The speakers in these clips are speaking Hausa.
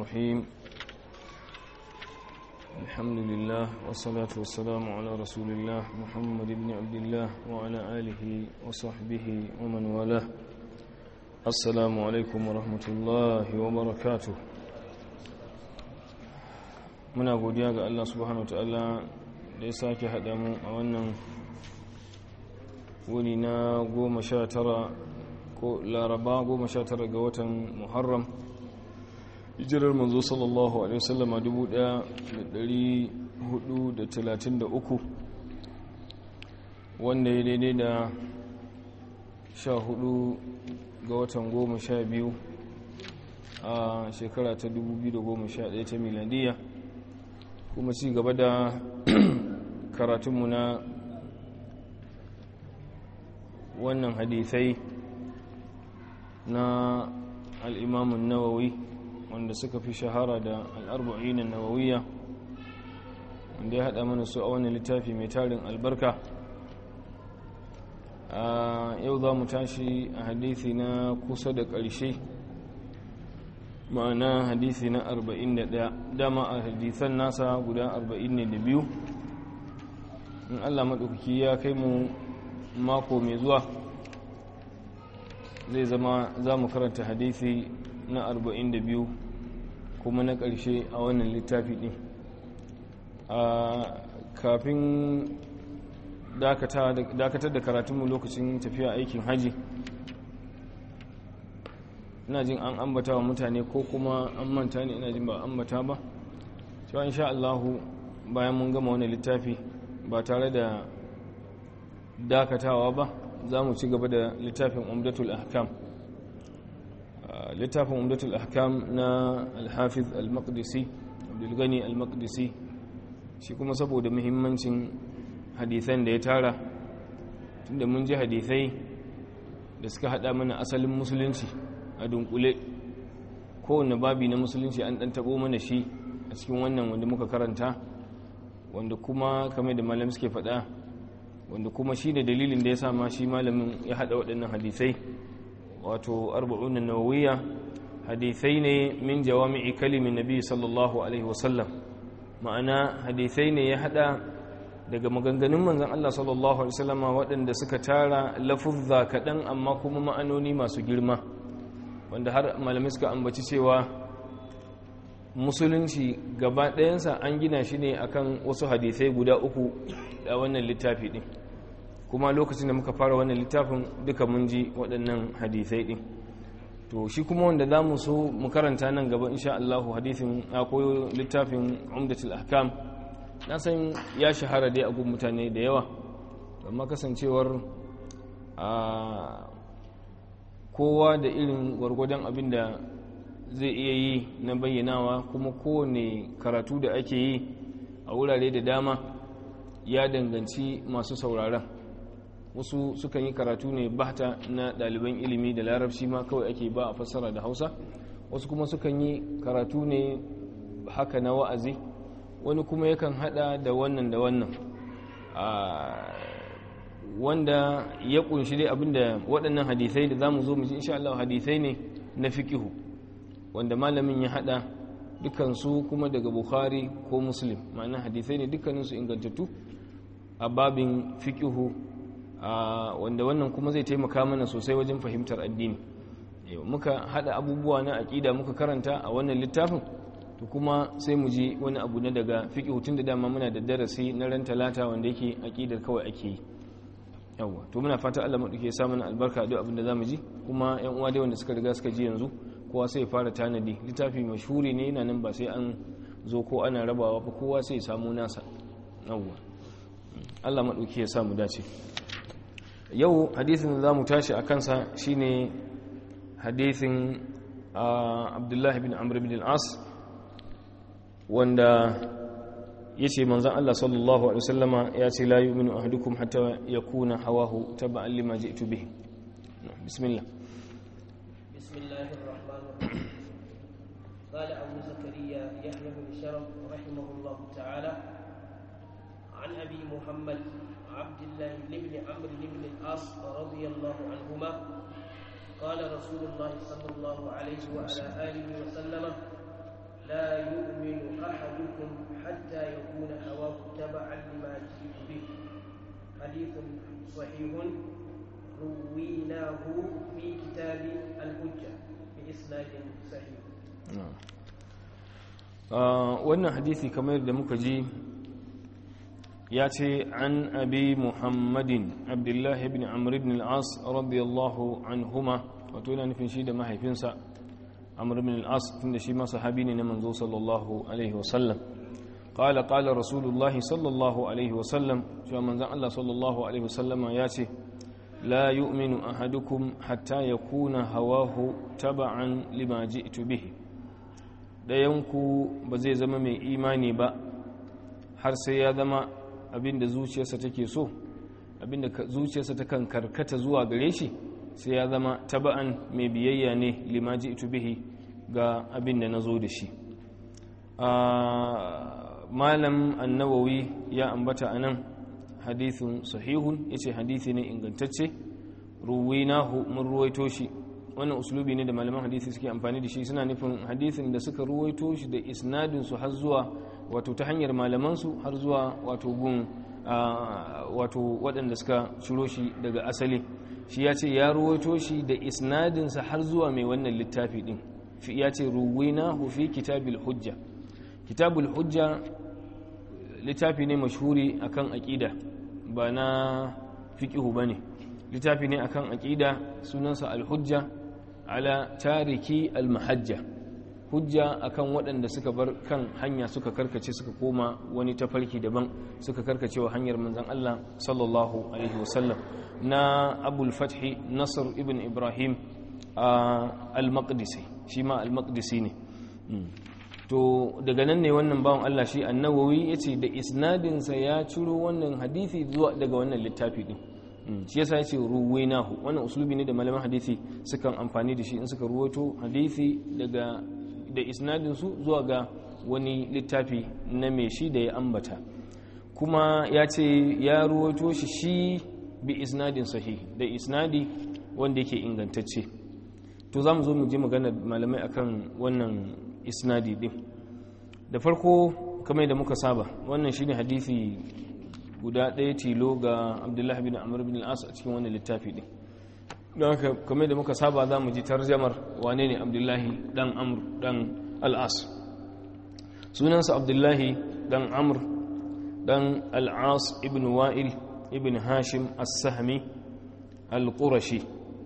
الرحيم الحمد لله والصلاة والسلام على رسول الله محمد بن عبد الله وعلى آله وصحبه ومن والاه السلام عليكم ورحمة الله وبركاته muna godiya ga Allah subhanahu wataala da ya sake haɗa mu a wannan wuni na goma sha tara ko laraba goma sha tara ga watan muharram hijirar manzo sallallahu alaihi wasallama 1433 wanda ya daidai da sha hudu ga watan goma sha biyu a shekara ta 2011 ta miladiyya kuma ci gaba da karatunmu na wannan hadithai na al'imamun nawawi wanda suka fi shahara da al'arba'inin nawawiya wanda ya haɗa mana su a wani littafi mai tarin albarka a yau za mu tashi a hadithi na kusa da ƙarshe ma'ana hadisi na 41 dama a hadisan nasa guda 42 in allah maɗaukaki ya kai mu mako mai zuwa zai zama za mu karanta hadisi na 42 kuma na ƙarshe a wannan littafi ɗin a kafin dakatar da karatunmu lokacin tafiya aikin haji ina jin an ambata wa mutane ko kuma an manta ne ina jin ba ambata ba cewa insha Allahu bayan mun gama wani littafi ba tare da dakatawa ba za mu ci gaba da littafin umdatul ahkam littafin umdatul ahkam na alhafiz al-maqdisi abdulgani al-maqdisi shi kuma saboda muhimmancin hadithan da ya tara tunda mun ji hadithai da suka hada mana asalin musulunci a dunkule kowane babi na musulunci an dan tabo mana shi a cikin wannan wanda muka karanta wanda kuma kamar da malam suke faɗa wanda kuma shi da dalilin da ya sa ma shi malamin ya haɗa waɗannan hadisai wato arba'un nawawiyya hadisai ne min jawami'i kalimin nabi sallallahu alaihi wasallam ma'ana hadisai ne ya haɗa daga maganganun manzon Allah sallallahu alaihi wasallama waɗanda suka tara lafuzza kaɗan amma kuma ma'anoni masu girma wanda har malamai suka ambaci cewa musulunci gaba ɗayansa an gina shi ne akan wasu hadisai guda uku da wannan littafi ɗin kuma lokacin da muka fara wannan littafin duka mun ji waɗannan hadisai ɗin to shi kuma wanda za mu so mu karanta nan gaba insha Allah hadisin akwai littafin umdatul ahkam na san ya shahara dai a gun mutane da yawa amma kasancewar a kowa da irin gwargwadon abin da zai iya yi na bayyanawa kuma kowane karatu da ake yi a wurare da dama ya danganci masu sauraron wasu sukan yi karatu ne bahta na ɗaliban ilimi da larabci ma kawai ake ba a fassara da hausa wasu kuma sukan yi karatu ne haka na wa'azi wani kuma yakan hada da wannan da wannan wanda ya kunshi dai abinda waɗannan hadisai da zamu zo mu ji insha Allah hadisai ne na fiqihu wanda malamin ya hada dukansu kuma daga Bukhari ko Muslim ma'ana hadisai ne dukkanin su ingantattu a babin fiqihu wanda wannan kuma zai taimaka mana sosai wajen fahimtar addini muka hada abubuwa na aqida muka karanta a wannan littafin to kuma sai mu ji wani abu na daga fiqihu tun da dama muna da darasi na ran talata wanda yake aqidar kawai ake yi yawwa to muna fata Allah maɗauke ya sa mana albarka duk abin da zamu ji kuma yan uwa dai wanda suka riga suka ji yanzu kowa sai ya fara tanadi littafi mashhuri ne yana nan ba sai an zo ko ana rabawa ba kowa sai ya samu nasa yawwa Allah maɗauke ya sa mu dace yau hadisin da zamu tashi a kansa shine hadisin Abdullahi bin Amr bin al-As wanda ya ce manzan Allah sallallahu Alaihi wasallama ya ce la yu'minu ahadukum hatta yakuna hawahu taba'an lima ji'tu bihi bismillah bismillahir rahmanir rahim qala abu zakariya yahya bin sharaf rahimahullah ta'ala an abi muhammad abdullah ibn amr ibn al-as radiyallahu anhuma قال رسول الله صلى الله عليه وعلى آله وسلم صحيح رويناه في كتاب الحجة بإسناد صحيح wannan hadisi kamar da muka ji ya ce an abi muhammadin abdullahi ibn amr ibn al-as radiyallahu anhuma wato yana nufin shi da mahaifinsa amr ibn al-as tunda shi ma sahabi ne na manzo sallallahu alaihi wasallam قال قال رسول الله صلى الله عليه وسلم شو من زن الله صلى الله عليه وسلم ياتي لا يؤمن أحدكم حتى يكون هواه تبعا لما جئت به dayanku ba zai zama mai imani ba har sai ya zama abinda zuciyarsa take so abinda zuciyarsa ta kan karkata zuwa gare shi sai ya zama taba'an mai biyayya ne lima ji'tu bihi ga abinda nazo da shi malam annawawi ya ambata a nan hadithun sahihun ya ce hadithi ne ingantacce ruwinahu mun ruwaito shi wannan uslubi ne da malaman hadithi suke amfani da shi suna nufin hadithin da suka ruwaito shi da isnadinsu har zuwa wato ta hanyar malamansu har zuwa wato gun wato waɗanda suka shiro shi daga asali shi ya ce ya ruwaito shi da isnadinsa har zuwa mai wannan littafi ɗin ya ce ruwinahu fi kitabil hujja kitabul hujja littafi ne mashhuri akan aqida ba na fiqhu bane littafi ne akan aqida sunansa al-hujja ala tariki al-mahajja hujja akan waɗanda suka bar kan hanya suka karkace suka koma wani tafarki daban suka karkace wa hanyar manzon Allah sallallahu alaihi wasallam na abul fathi nasr ibn ibrahim al-maqdisi shi ma al-maqdisi ne to daga nan ne wannan bawan Allah shi annawawi ya ce da isnadinsa ya ciro wannan hadithi zuwa daga wannan littafi din shi yasa ya ce ruwainahu wannan uslubi ne da malaman hadithi sukan amfani da shi in suka ruwato hadithi daga da isnadinsu zuwa ga wani littafi na mai shi da ya ambata kuma ya ce ya ruwato shi shi bi isnadin sahih da isnadi wanda yake ingantacce to za mu zo mu ji magana malamai akan wannan isnadi din da farko kamar da muka saba wannan shine hadisi guda ɗaya tilo ga abdullahi bin amr bin al-as a cikin wannan littafi din don haka kamar da muka saba za mu ji tarjamar wane ne abdullahi dan amr dan al-as sunansa abdullahi dan amr dan al-as ibn wa'il ibn hashim as-sahmi al-qurashi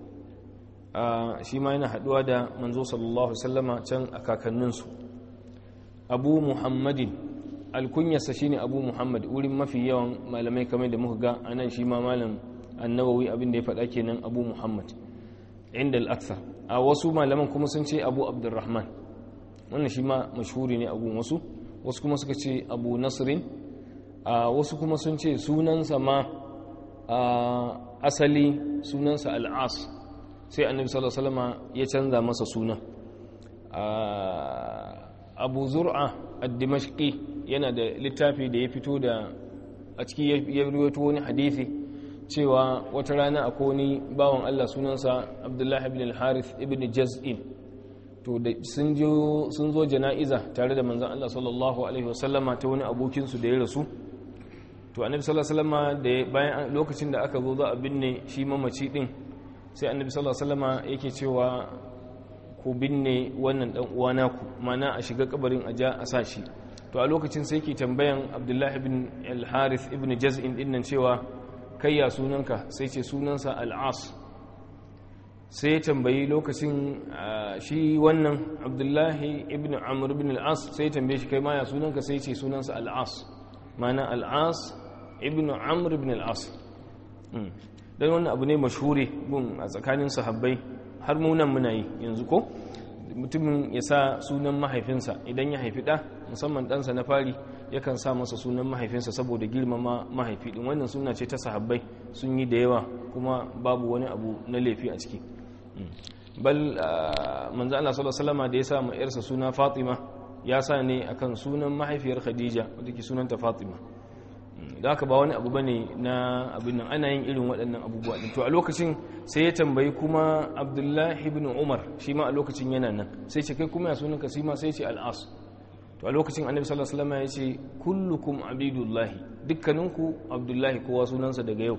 shi ma yana haduwa da manzo sallallahu sallama can a kakanninsu abu muhammadin alkunyarsa shine abu muhammad wurin mafi yawan malamai kamar da muka ga a nan shi ma malam annawawi abin da ya faɗa kenan abu muhammad inda al'aksar a wasu malaman kuma sun ce abu abdurrahman wannan shi ma mashhuri ne abu wasu wasu kuma suka ce abu nasirin a wasu kuma sun ce sunansa ma asali sunansa al'as sai annabi sallallahu alaihi wasallam ya canza masa suna abu zur'a ad-dimashqi yana da littafi da ya fito da a ciki ya rawaito wani hadisi cewa wata rana akwai wani bawan Allah sunansa Abdullah ibn al-Harith ibn Jaz'in to da sun jo sun zo jana'iza tare da manzon Allah sallallahu alaihi wasallama ta wani abokin su da ya rasu to annabi sallallahu alaihi wasallama da bayan lokacin da aka zo za a binne shi mamaci din sai annabi sallallahu alaihi wasallama yake cewa ku binne wannan dan uwana ku mana a shiga kabarin a ja a sashi to a lokacin sai ke tambayan Abdullah ibn al-Harith ibn Jaz'in din nan cewa kai ya sunanka sai ce sunansa al-As sai ya tambayi lokacin shi wannan Abdullahi ibn Amr ibn al-As sai ya tambaye shi kai ma ya sunanka sai ce sunansa al-As mana al-As ibn Amr ibn al-As don wannan abu ne mashhure gun a tsakanin sahabbai har munan muna yi yanzu ko mutumin ya sa sunan mahaifinsa idan ya haifi ɗa musamman ɗansa na fari yakan sa masa sunan mahaifinsa saboda girmama mahaifi ɗin wannan suna ce ta sahabbai sun yi da yawa kuma babu wani abu na laifi a ciki bal manzo Allah sallallahu alaihi da ya sa ma yarsa suna Fatima ya sa ne akan sunan mahaifiyar Khadija wadda ke sunanta Fatima da haka ba wani abu bane na abin nan ana yin irin waɗannan abubuwa din to a lokacin sai ya tambayi kuma Abdullahi ibn Umar shi ma a lokacin yana nan sai ce kai kuma ya sunan ka ma sai ce al-As to a lokacin Annabi sallallahu alaihi wasallam ya ce kullukum abidullahi dukkaninku Abdullahi kowa sunansa daga yau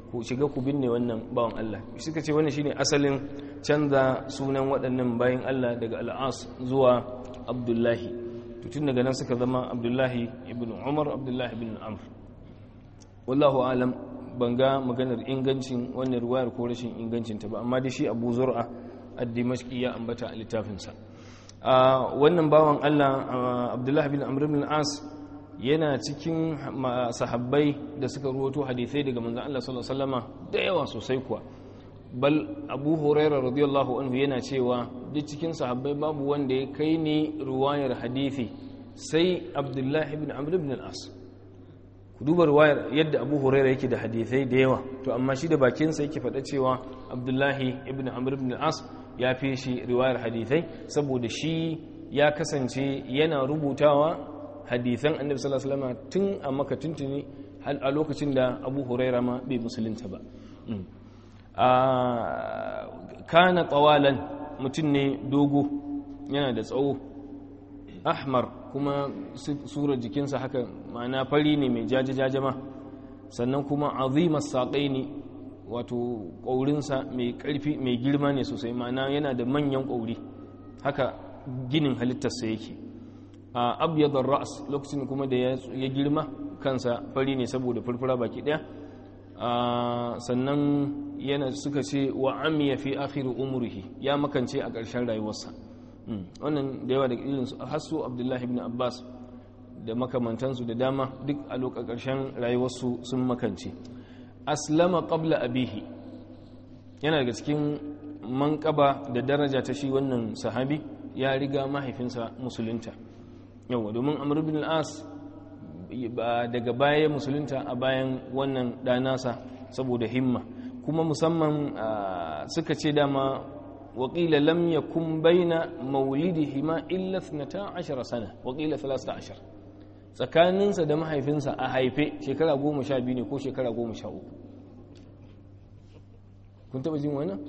ku shiga ku binne wannan bawan Allah suka ce wannan shine asalin canza sunan waɗannan bayan Allah daga al'as zuwa abdullahi tun daga nan suka zama abdullahi ibn umar abdullahi ibn amr wallahu alam ban ga maganar ingancin wannan ruwayar ko rashin ingancinta ba amma da shi abu zur'a ad-dimashqi ya ambata a littafinsa wannan bawan Allah abdullahi ibn amr ibn as yana cikin sahabbai da suka ruwato hadisai daga manzon Allah sallallahu alaihi wasallama da yawa sosai kuwa bal abu huraira radiyallahu anhu yana cewa duk cikin sahabbai babu wanda ya kai ni ruwayar hadisi sai abdullahi ibn amr ibn al-as ku duba ruwayar yadda abu huraira yake da hadisai da yawa to amma shi da bakinsa yake faɗa cewa abdullahi ibn amr ibn al-as ya fi shi riwayar hadisai saboda shi ya kasance yana rubutawa hadisan annabi sallallahu alaihi wasallam tun a maka tuntuni a lokacin da abu huraira ma bai musulunta ba kana tsawalan mutum ne dogo yana da tsawo ahmar kuma surar jikinsa haka ma'ana fari ne mai jajajajama sannan kuma azimar saƙai ne wato ƙaurinsa mai ƙarfi mai girma ne sosai ma'ana yana da manyan ƙauri haka ginin halittarsa yake a abyadar ra'as lokacin kuma da ya girma kansa fari ne saboda furfura baki ɗaya sannan yana suka ce wa amiya fi akhiru umrihi ya makance a ƙarshen rayuwarsa wannan da yawa da irin su hasu abdullahi ibn abbas da makamantansu da dama duk a lokacin ƙarshen rayuwarsu sun makance aslama qabla abihi yana daga cikin manƙaba da daraja ta shi wannan sahabi ya riga mahaifinsa musulunta yawa domin amr ibn al-as daga baya musulunta a bayan wannan ɗanasa saboda himma kuma musamman suka ce dama waƙila lam yakun baina maulidihima illa 12 sana waƙila 13 tsakaninsa da mahaifinsa a haife shekara 12 ne ko shekara 13 kun taɓa jin wannan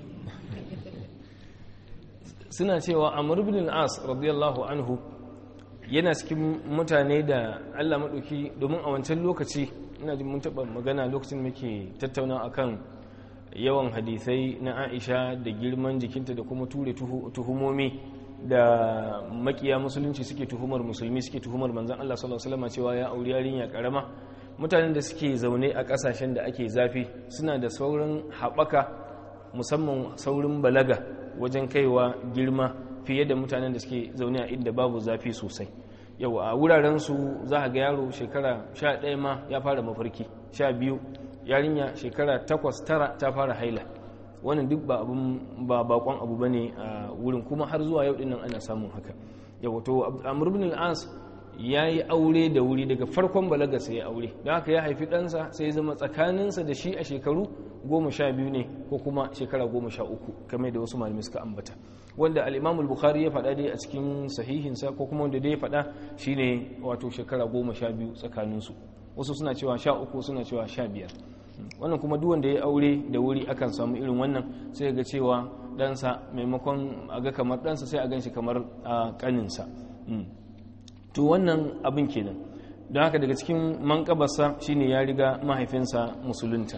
suna cewa amr ibn al-as radiyallahu anhu yana cikin mutane da Allah maɗauki domin a wancan lokaci ina jin mun taɓa magana lokacin muke tattauna akan yawan hadisai na Aisha da girman jikinta da kuma ture tuhumomi da makiya musulunci suke tuhumar musulmi suke tuhumar manzon Allah sallallahu alaihi wasallam cewa ya auri yarinya karama mutanen da suke zaune a ƙasashen da ake zafi suna da saurin haɓaka musamman saurin balaga wajen kaiwa girma fiye da mutanen da suke zaune a inda babu zafi sosai yau a wurarensu za a ga yaro shekara sha ɗaya ma ya fara mafarki sha biyu yarinya shekara takwas tara ta fara haila wannan duk ba abun ba bakon abu bane a wurin kuma har zuwa yau dinnan ana samun haka yau to amr ibn al-as yayi aure da wuri daga farkon balaga sai ya aure don haka ya haifi ɗansa sai ya zama tsakaninsa da shi a shekaru goma sha biyu ne ko kuma shekara goma sha uku kamar da wasu malamai suka ambata wanda al'imamul bukhari ya faɗa dai a cikin sahihinsa ko kuma wanda dai ya faɗa shine wato shekara goma sha biyu tsakaninsu wasu suna cewa sha uku suna cewa sha biyar wannan kuma duk wanda ya aure da wuri akan samu irin wannan sai ga cewa ɗansa maimakon a ga kamar ɗansa sai a gan shi kamar a ƙaninsa to wannan abin kenan don haka daga cikin manƙabarsa shine ya riga mahaifinsa musulunta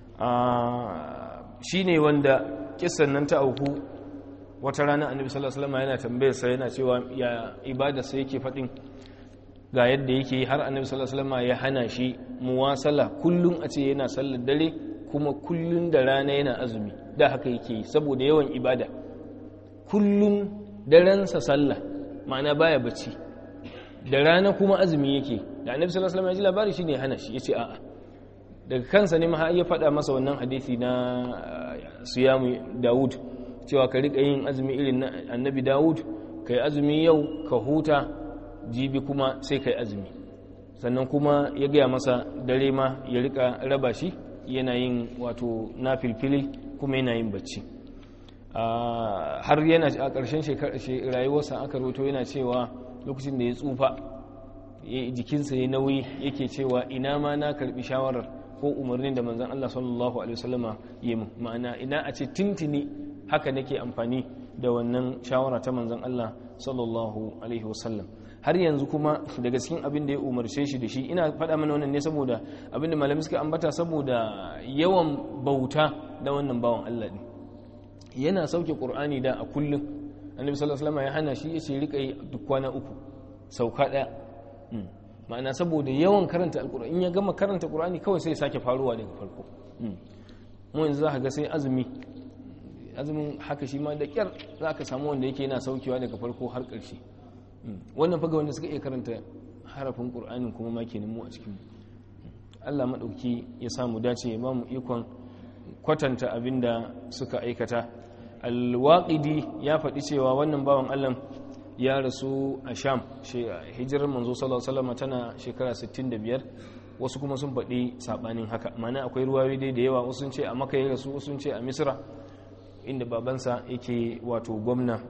shine wanda kisan nan ta auku wata rana annabi sallallahu alaihi wasallam yana tambayar sa yana cewa ya ibada sa yake fadin ga yadda yake har annabi sallallahu alaihi wasallam ya hana shi muwasala kullun a ce yana sallar dare kuma kullun da rana yana azumi da haka yake saboda yawan ibada kullun daren sa sallah ma'ana baya bacci da rana kuma azumi yake da annabi sallallahu alaihi wasallam ya ji labari shine ya hana shi yace a'a daga kansa ne ma ya faɗa masa wannan hadisi na siyamu Dawud cewa ka riƙa yin azumi irin na annabi dawud ka yi azumi yau ka huta jibi kuma sai ka yi azumi sannan kuma ya gaya masa dare ma ya riƙa raba shi yana yin wato na filfili kuma yana yin bacci har yana a ƙarshen rayuwarsa aka roto yana cewa lokacin da ya tsufa jikinsa ya nauyi yake cewa ina ma na karbi shawarar ko umarnin da manzan Allah sallallahu alaihi wasallama yi ma'ana ina a ce tintini haka nake amfani da wannan shawara ta manzon Allah sallallahu alaihi wasallam har yanzu kuma daga cikin abin da ya umarce shi da shi ina faɗa mana wannan ne saboda abin da malamai suka ambata saboda yawan bauta da wannan bawan Allah ne yana sauke Qur'ani da a kullum annabi sallallahu alaihi wasallam ya hana shi ya ce rika yi duk kwana uku sauka daya ma'ana saboda yawan karanta alkur'ani in ya gama karanta qur'ani kawai sai ya sake faruwa daga farko mu yanzu za ka ga sai azumi azumin haka shi ma da kyar za ka samu wanda yake yana saukewa daga farko har ƙarshe wannan faga wanda suka iya karanta harafin qur'anin kuma ma kenan mu a cikin Allah madauki ya samu dace ya ba mu ikon kwatanta abinda suka aikata alwaqidi ya faɗi cewa wannan bawan Allah ya rasu a sham hijirar manzo sallallahu alaihi wasallam tana shekara 65 wasu kuma sun faɗi sabanin haka mana akwai ruwayoyi dai da yawa wasu sun ce a maka ya rasu wasu sun ce a misra inda babansa yake wato gwamna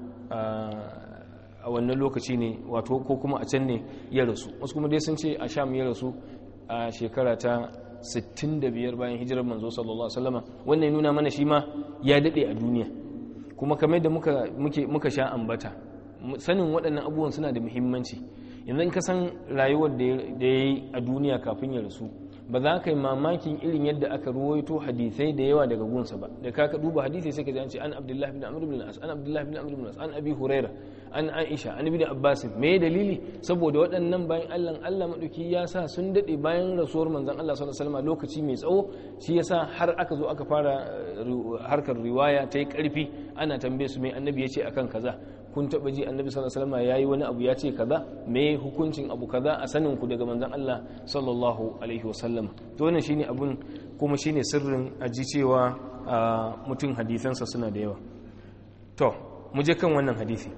a wannan lokaci ne wato ko kuma a can ne ya rasu wasu kuma dai sun ce a sham ya rasu a shekara ta 65 bayan hijirar manzo sallallahu alaihi wasallam wannan ya nuna mana shi ma ya dade a duniya kuma kamar da muka muka sha ambata sanin waɗannan abubuwan suna da muhimmanci yanzu in ka san rayuwar da ya yi a duniya kafin ya rasu ba za ka yi mamakin irin yadda aka ruwaito hadisai da yawa daga gunsa ba da ka duba hadisai sai ka ji an ce an abdullahi bin amr bin as an abdullahi bin amr bin as an abi huraira an aisha an ibn abbas me dalili saboda waɗannan bayan Allah Allah madauki ya sa sun dade bayan rasuwar manzon Allah sallallahu alaihi wasallam lokaci mai tsawo shi yasa har aka zo aka fara harkar riwaya ta yi karfi ana tambaye su mai annabi ya ce akan kaza kun taba ji annabi sallallahu alaihi wasallam yayi wani abu ya ce kaza me hukuncin abu kaza a sanin ku daga manzon Allah sallallahu alaihi wasallam to wannan shine abun kuma shine sirrin aji cewa mutum hadisansa suna da yawa to mu je kan wannan hadisi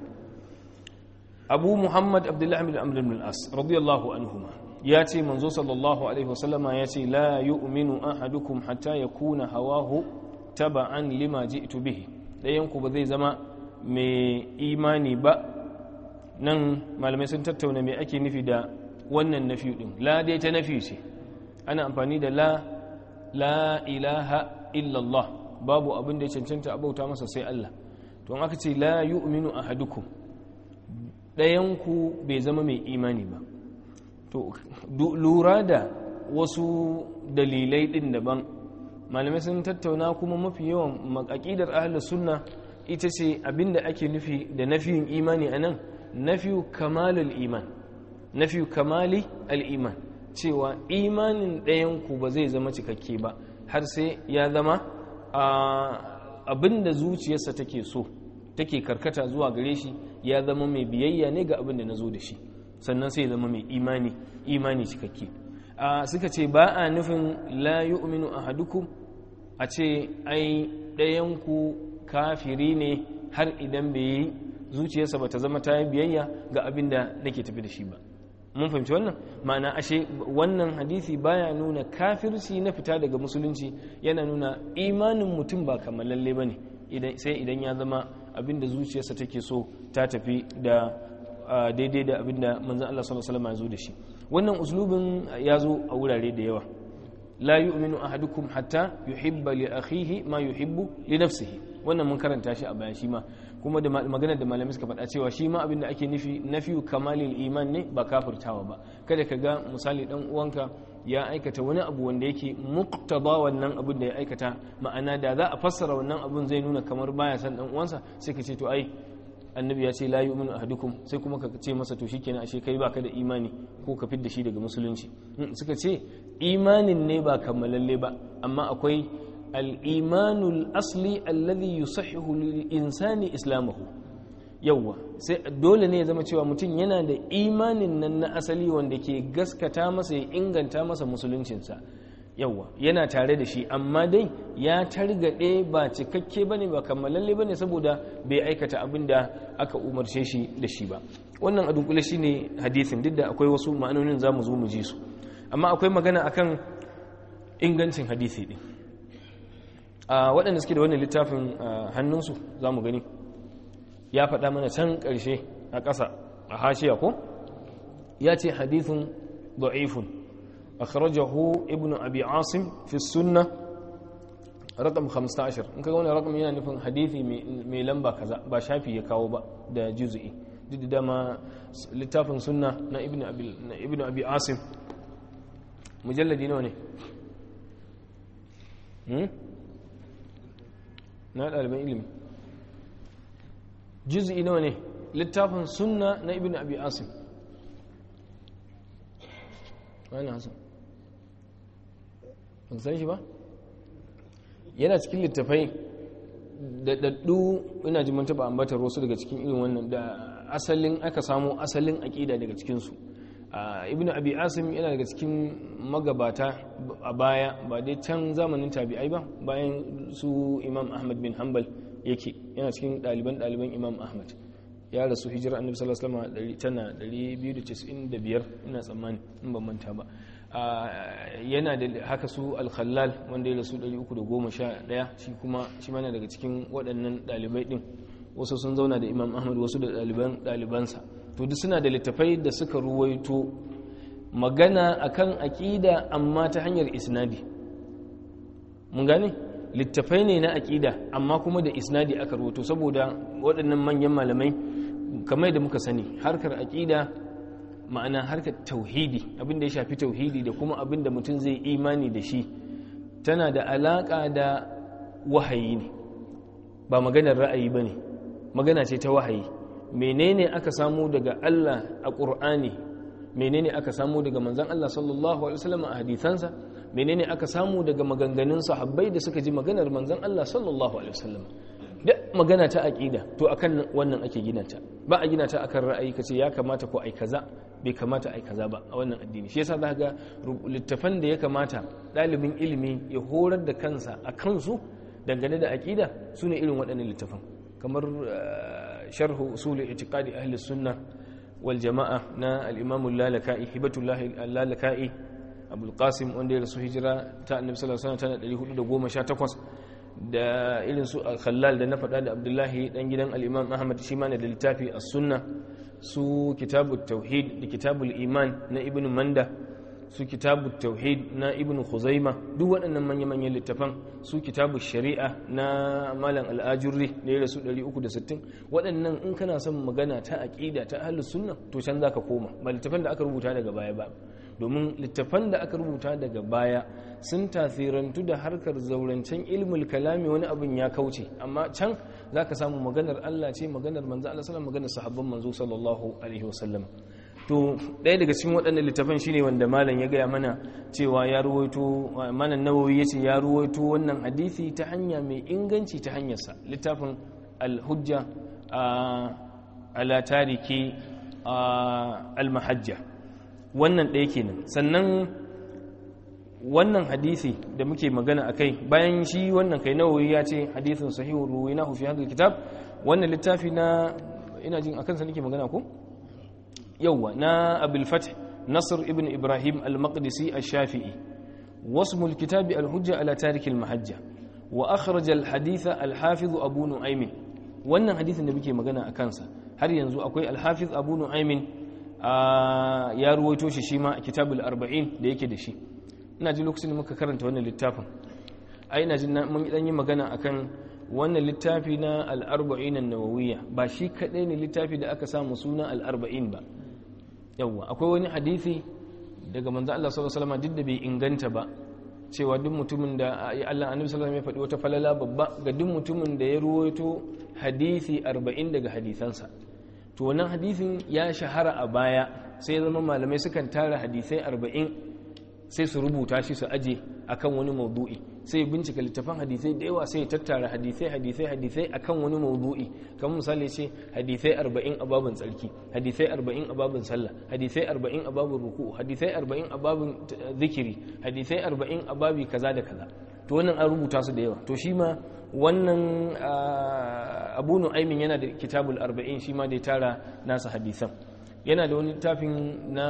Abu Muhammad Abdullah bin Amr bin al-As radiyallahu anhuma ya ce manzo sallallahu alaihi wasallama ya ce la yu'minu ahadukum hatta yakuna hawahu taba'an lima ji'tu bihi dayan ku ba zai zama mai imani ba nan malamai sun tattauna mai ake nufi da wannan nafi din la dai ta nafi ce ana amfani da la la ilaha illallah babu abin da ya cancanta a bauta masa sai Allah to aka ce la yu'minu ahadukum ɗayanku bai zama mai imani ba to lura da wasu dalilai ɗin daban malamai sun tattauna kuma mafi yawan makakidar ahlus sunna ita ce abinda ake nufi da nafiyin imani a nan nafiyu kamalul iman nafiyu kamali al'iman cewa imanin ɗayanku ba zai zama cikakke ba har sai ya zama abinda zuciyarsa take so take karkata zuwa gare shi ya zama mai biyayya ne ga abinda na zo da shi sannan sai zama mai imani imani cikakke suka ce ba a nufin la yu'minu ahadukum a ce ai ɗayanku kafiri ne har idan bai yi zuciyarsa ba ta zama ta yi biyayya ga abin da nake tafi da shi ba mun fahimci wannan ma'ana ashe wannan hadisi baya nuna kafirci na fita daga musulunci yana nuna imanin mutum ba kamalalle ba ne sai idan ya zama abin da zuciyarsa take so ta tafi da daidai da abin da manzan Allah sallallahu alaihi wasallam ya zo da shi wannan uslubin ya zo a wurare da yawa la yu'minu ahadukum hatta yuhibba li akhihi ma yuhibbu li nafsihi wannan mun karanta shi a bayan shi ma kuma da maganar da malamai suka faɗa cewa shi ma abin da ake nufi nafiyu kamalil iman ne ba kafirtawa ba kada ka ga misali dan uwanka ya aikata wani abu wanda yake muqtada wannan abin da ya aikata ma'ana da za a fassara wannan abin zai nuna kamar baya san dan uwansa sai ka ce to ai annabi ya ce la yu'minu ahadukum sai kuma ka ce masa to shikenan ashe kai baka da imani ko ka fidda shi daga musulunci suka ce imanin ne ba kammalalle ba amma akwai al-imanul asli alladhi yusahhihu lil insani islamahu yawwa sai dole ne ya zama cewa mutum yana da imanin nan na asali wanda ke gaskata masa ya inganta masa musuluncinsa yawwa yana tare da shi amma dai ya targaɗe ba cikakke bane ba kammalalle bane saboda bai aikata abin da aka umarce shi da shi ba wannan a dunkule shine hadisin duk da akwai wasu ma'anonin za mu zo mu ji su amma akwai magana akan ingancin hadisi din a waɗanda suke da wannan littafin hannunsu za mu gani ya faɗa mana can ƙarshe a ƙasa a hashiya ko ya ce hadithun da'ifun akhrajahu ibnu abi asim fi sunna rakam 15 in kaga wannan rakam yana nufin hadisi mai lamba kaza ba shafi ya kawo ba da juz'i duk da dama littafin sunna na ibnu abi na ibnu abi asim mujalladi nawa ne hmm na ɗaliban ilimi juz'i nawa ne littafin sunna na ibnu abi asim wani hasan ban san shi ba yana cikin littafai da daddu ina ji mun taba ambatar wasu daga cikin irin wannan da asalin aka samu asalin aqida daga cikin su ibn abi asim yana daga cikin magabata a baya ba dai can zamanin tabi'ai ba bayan su imam ahmad bin hanbal yake yana cikin ɗaliban ɗaliban imam ahmad ya rasu hijira annabi sallallahu alaihi wasallam tana 295 ina tsammani in ban manta ba yana da haka su al-khallal wanda ya rasu 311 shi kuma shi mana daga cikin waɗannan ɗalibai din wasu sun zauna da imam ahmad wasu da ɗaliban ɗalibansa to duk suna da littafai da suka ruwaito magana akan aƙida amma ta hanyar isnadi mun gane littafai ne na aƙida amma kuma da isnadi aka ruwaito saboda waɗannan manyan malamai kamar da muka sani harkar aƙida ma'ana harkar tauhidi abinda ya shafi tauhidi da kuma abinda mutum zai imani da shi tana da alaƙa da wahayi ne ba maganar ra'ayi ba ne magana ce ta wahayi menene aka samu daga Allah a ƙur'ani menene aka samu daga manzan Allah sallallahu alaihi wasallam a hadithansa menene aka samu daga maganganun sahabbai da suka ji maganar manzan Allah sallallahu alaihi wasallam duk magana ta aqida to akan wannan ake gina ta ba a gina ta akan ra'ayi kace ya kamata ko ai kaza bai kamata ai kaza ba a wannan addini shi yasa zaka ga littafan da ya kamata dalibin ilimi ya horar da kansa a kansu dangane da aqida sune irin waɗannan littafan kamar sharhu usul i'tiqadi ahli sunnah wal jama'a na al-imam al-lalaka'i hibatullah al-lalaka'i abul qasim wanda ya rasu hijira ta annabi sallallahu alaihi wasallam tana 418 da irin su khallal da na faɗa da abdullahi dan gidan al-imam ahmad shi ma da littafi as-sunna su kitabut tauhid da kitabul iman na ibnu manda su kitabut tauhid na ibnu khuzaima duk waɗannan manya-manyan littafan su kitabu shari'a na malam al'ajurri da ya rasu 360 waɗannan in kana son magana ta aƙida ta ahlus sunna to can zaka koma ba littafan da aka rubuta daga baya ba domin littafan da aka rubuta daga baya sun tasirantu da harkar zaurancen ilmul kalami wani abin ya kauce amma can zaka samu maganar Allah ce maganar manzo Allah sallallahu maganar sahabban manzo sallallahu alaihi wasallam to ɗaya daga cikin waɗannan littafan shine wanda malam ya gaya mana cewa ya ruwaito malam nawawi yace ya ruwaito wannan hadisi ta hanya mai inganci ta hanyarsa littafin al-hujja ala tariki al-mahajja wannan ɗaya kenan sannan wannan hadisi da muke magana akai bayan shi wannan kai nawawi ya ce hadisin sahihun ruwinahu fi hadha kitab wannan littafi na ina jin akan sa nake magana ko yawwa na abul fath nasr ibn ibrahim al-maqdisi ash-shafi'i wasmu al-kitab al-hujja ala tarik al-mahajja wa akhraj al-hadith al-hafiz abu nu'aym wannan hadisin da muke magana akan sa har yanzu akwai al-hafiz abu nu'aym ya ruwaito shi shi ma a kitabul arba'in da yake da shi ina ji lokacin da muka karanta wannan littafin ai ina ji mun dan yi magana akan wannan littafi na al-arba'in an-nawawiyya ba shi kadai ne littafi da aka samu suna al-arba'in ba yawwa akwai wani hadisi daga manzo Allah sallallahu alaihi wasallam duk da bai inganta ba cewa duk mutumin da Allah annabi sallallahu alaihi wasallam ya faɗi wata falala babba ga duk mutumin da ya ruwaito hadisi 40 daga hadisansa to wannan hadisin ya shahara a baya sai zama malamai sukan tara hadisai 40 sai su rubuta shi su aje akan wani maudu'i sai bincika littafan hadisai da yawa sai tattara hadisai hadisai hadisai akan wani maudu'i kamar misali ce hadisai 40 a babin tsarki hadisai 40 a babin sallah hadisai 40 a babin ruku hadisai 40 a babin zikiri hadisai 40 a babi kaza da kaza to wannan an rubuta su da yawa to shi ma wannan abu nu'aymin yana da kitabul 40 shi ma da ya tara nasa hadisan yana da wani littafin na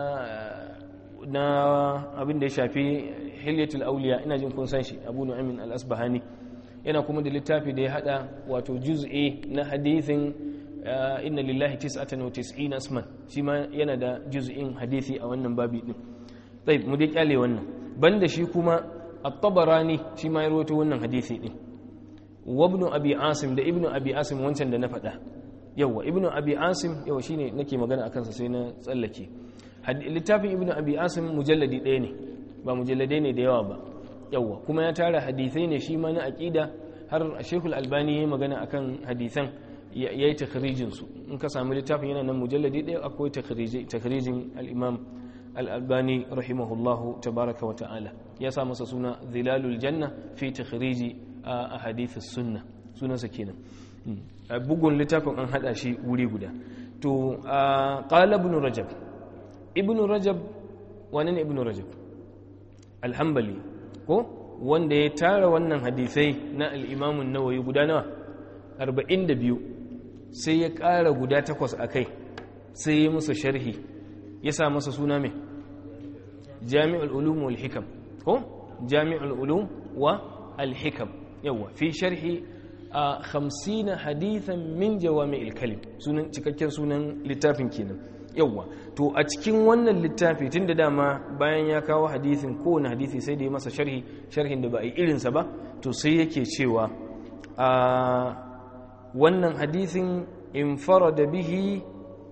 na abin da ya shafi hilyatul auliya ina jin kun san shi abu nu'aymin al-asbahani yana kuma da littafi da ya hada wato juz'i na hadithin inna lillahi tis'atan wa tis'ina asman shi ma yana da juz'in hadithi a wannan babi din tayyib mu dai kyale wannan banda shi kuma at-tabarani shi ma ya rawaito wannan hadisi din wa ibn abi asim da ibn abi asim wancan da na faɗa yawa ibn abi asim yawa shine nake magana akan sa sai na tsallake littafin ibn abi asim mujalladi ɗaya ne ba mujalladai ne da yawa ba yawa kuma ya tara hadisai ne shi ma na aqida har shekul albani ya magana akan hadisan ya yi takharijin su in ka samu littafin yana nan mujalladi ɗaya akwai takharijin al-imam al-albani rahimahullahu tabaraka wa ta'ala ya sa masa suna zilalul janna fi takhriji a hadith sunna sunansa kenan bugun littafin an hada shi wuri guda to qala ibn rajab ibn rajab wani ne ibn rajab alhambali ko wanda ya tara wannan hadisai na al'imamun nawayi guda nawa 42 sai ya ƙara guda takwas a kai sai ya musu sharhi ya sa masa suna mai jami'ul ulum wal hikam ko jami'ul ulum wa al-hikam yawa fi sharhi a 50 hadithan min jawami'il kalim sunan cikakken sunan littafin kenan yawwa to a cikin wannan littafi tun da dama bayan ya kawo hadisin kowane hadisi sai da ya masa sharhi sharhin da ba a yi irinsa ba to sai yake cewa a wannan hadisin in da bihi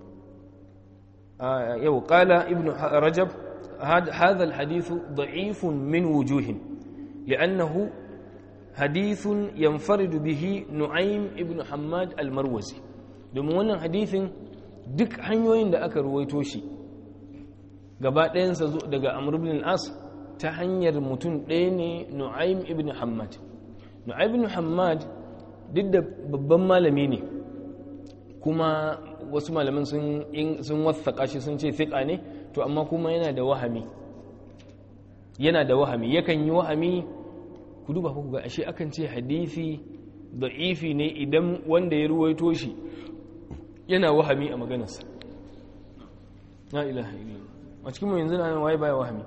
yau kala ibn rajab هذا الحديث ضعيف من وجوه لأنه حديث ينفرد به نعيم ابن حماد المروزي domin wannan hadisin duk hanyoyin da aka ruwaito shi gaba ɗayansa daga amr ibn al-as ta hanyar mutum ɗaya ne nu'aym ibn hammad nu'aym ibn hammad duk da babban malami ne kuma wasu malaman sun sun wasaƙa shi sun ce fiƙa ne to amma kuma yana da wahami yana da wahami yakan yi wahami ku duba ku ga ashe akan ce hadisi da'ifi ne idan wanda ya ruwaito shi yana wahami a maganarsa la ilaha illallah a cikin mu yanzu na waye baya wahami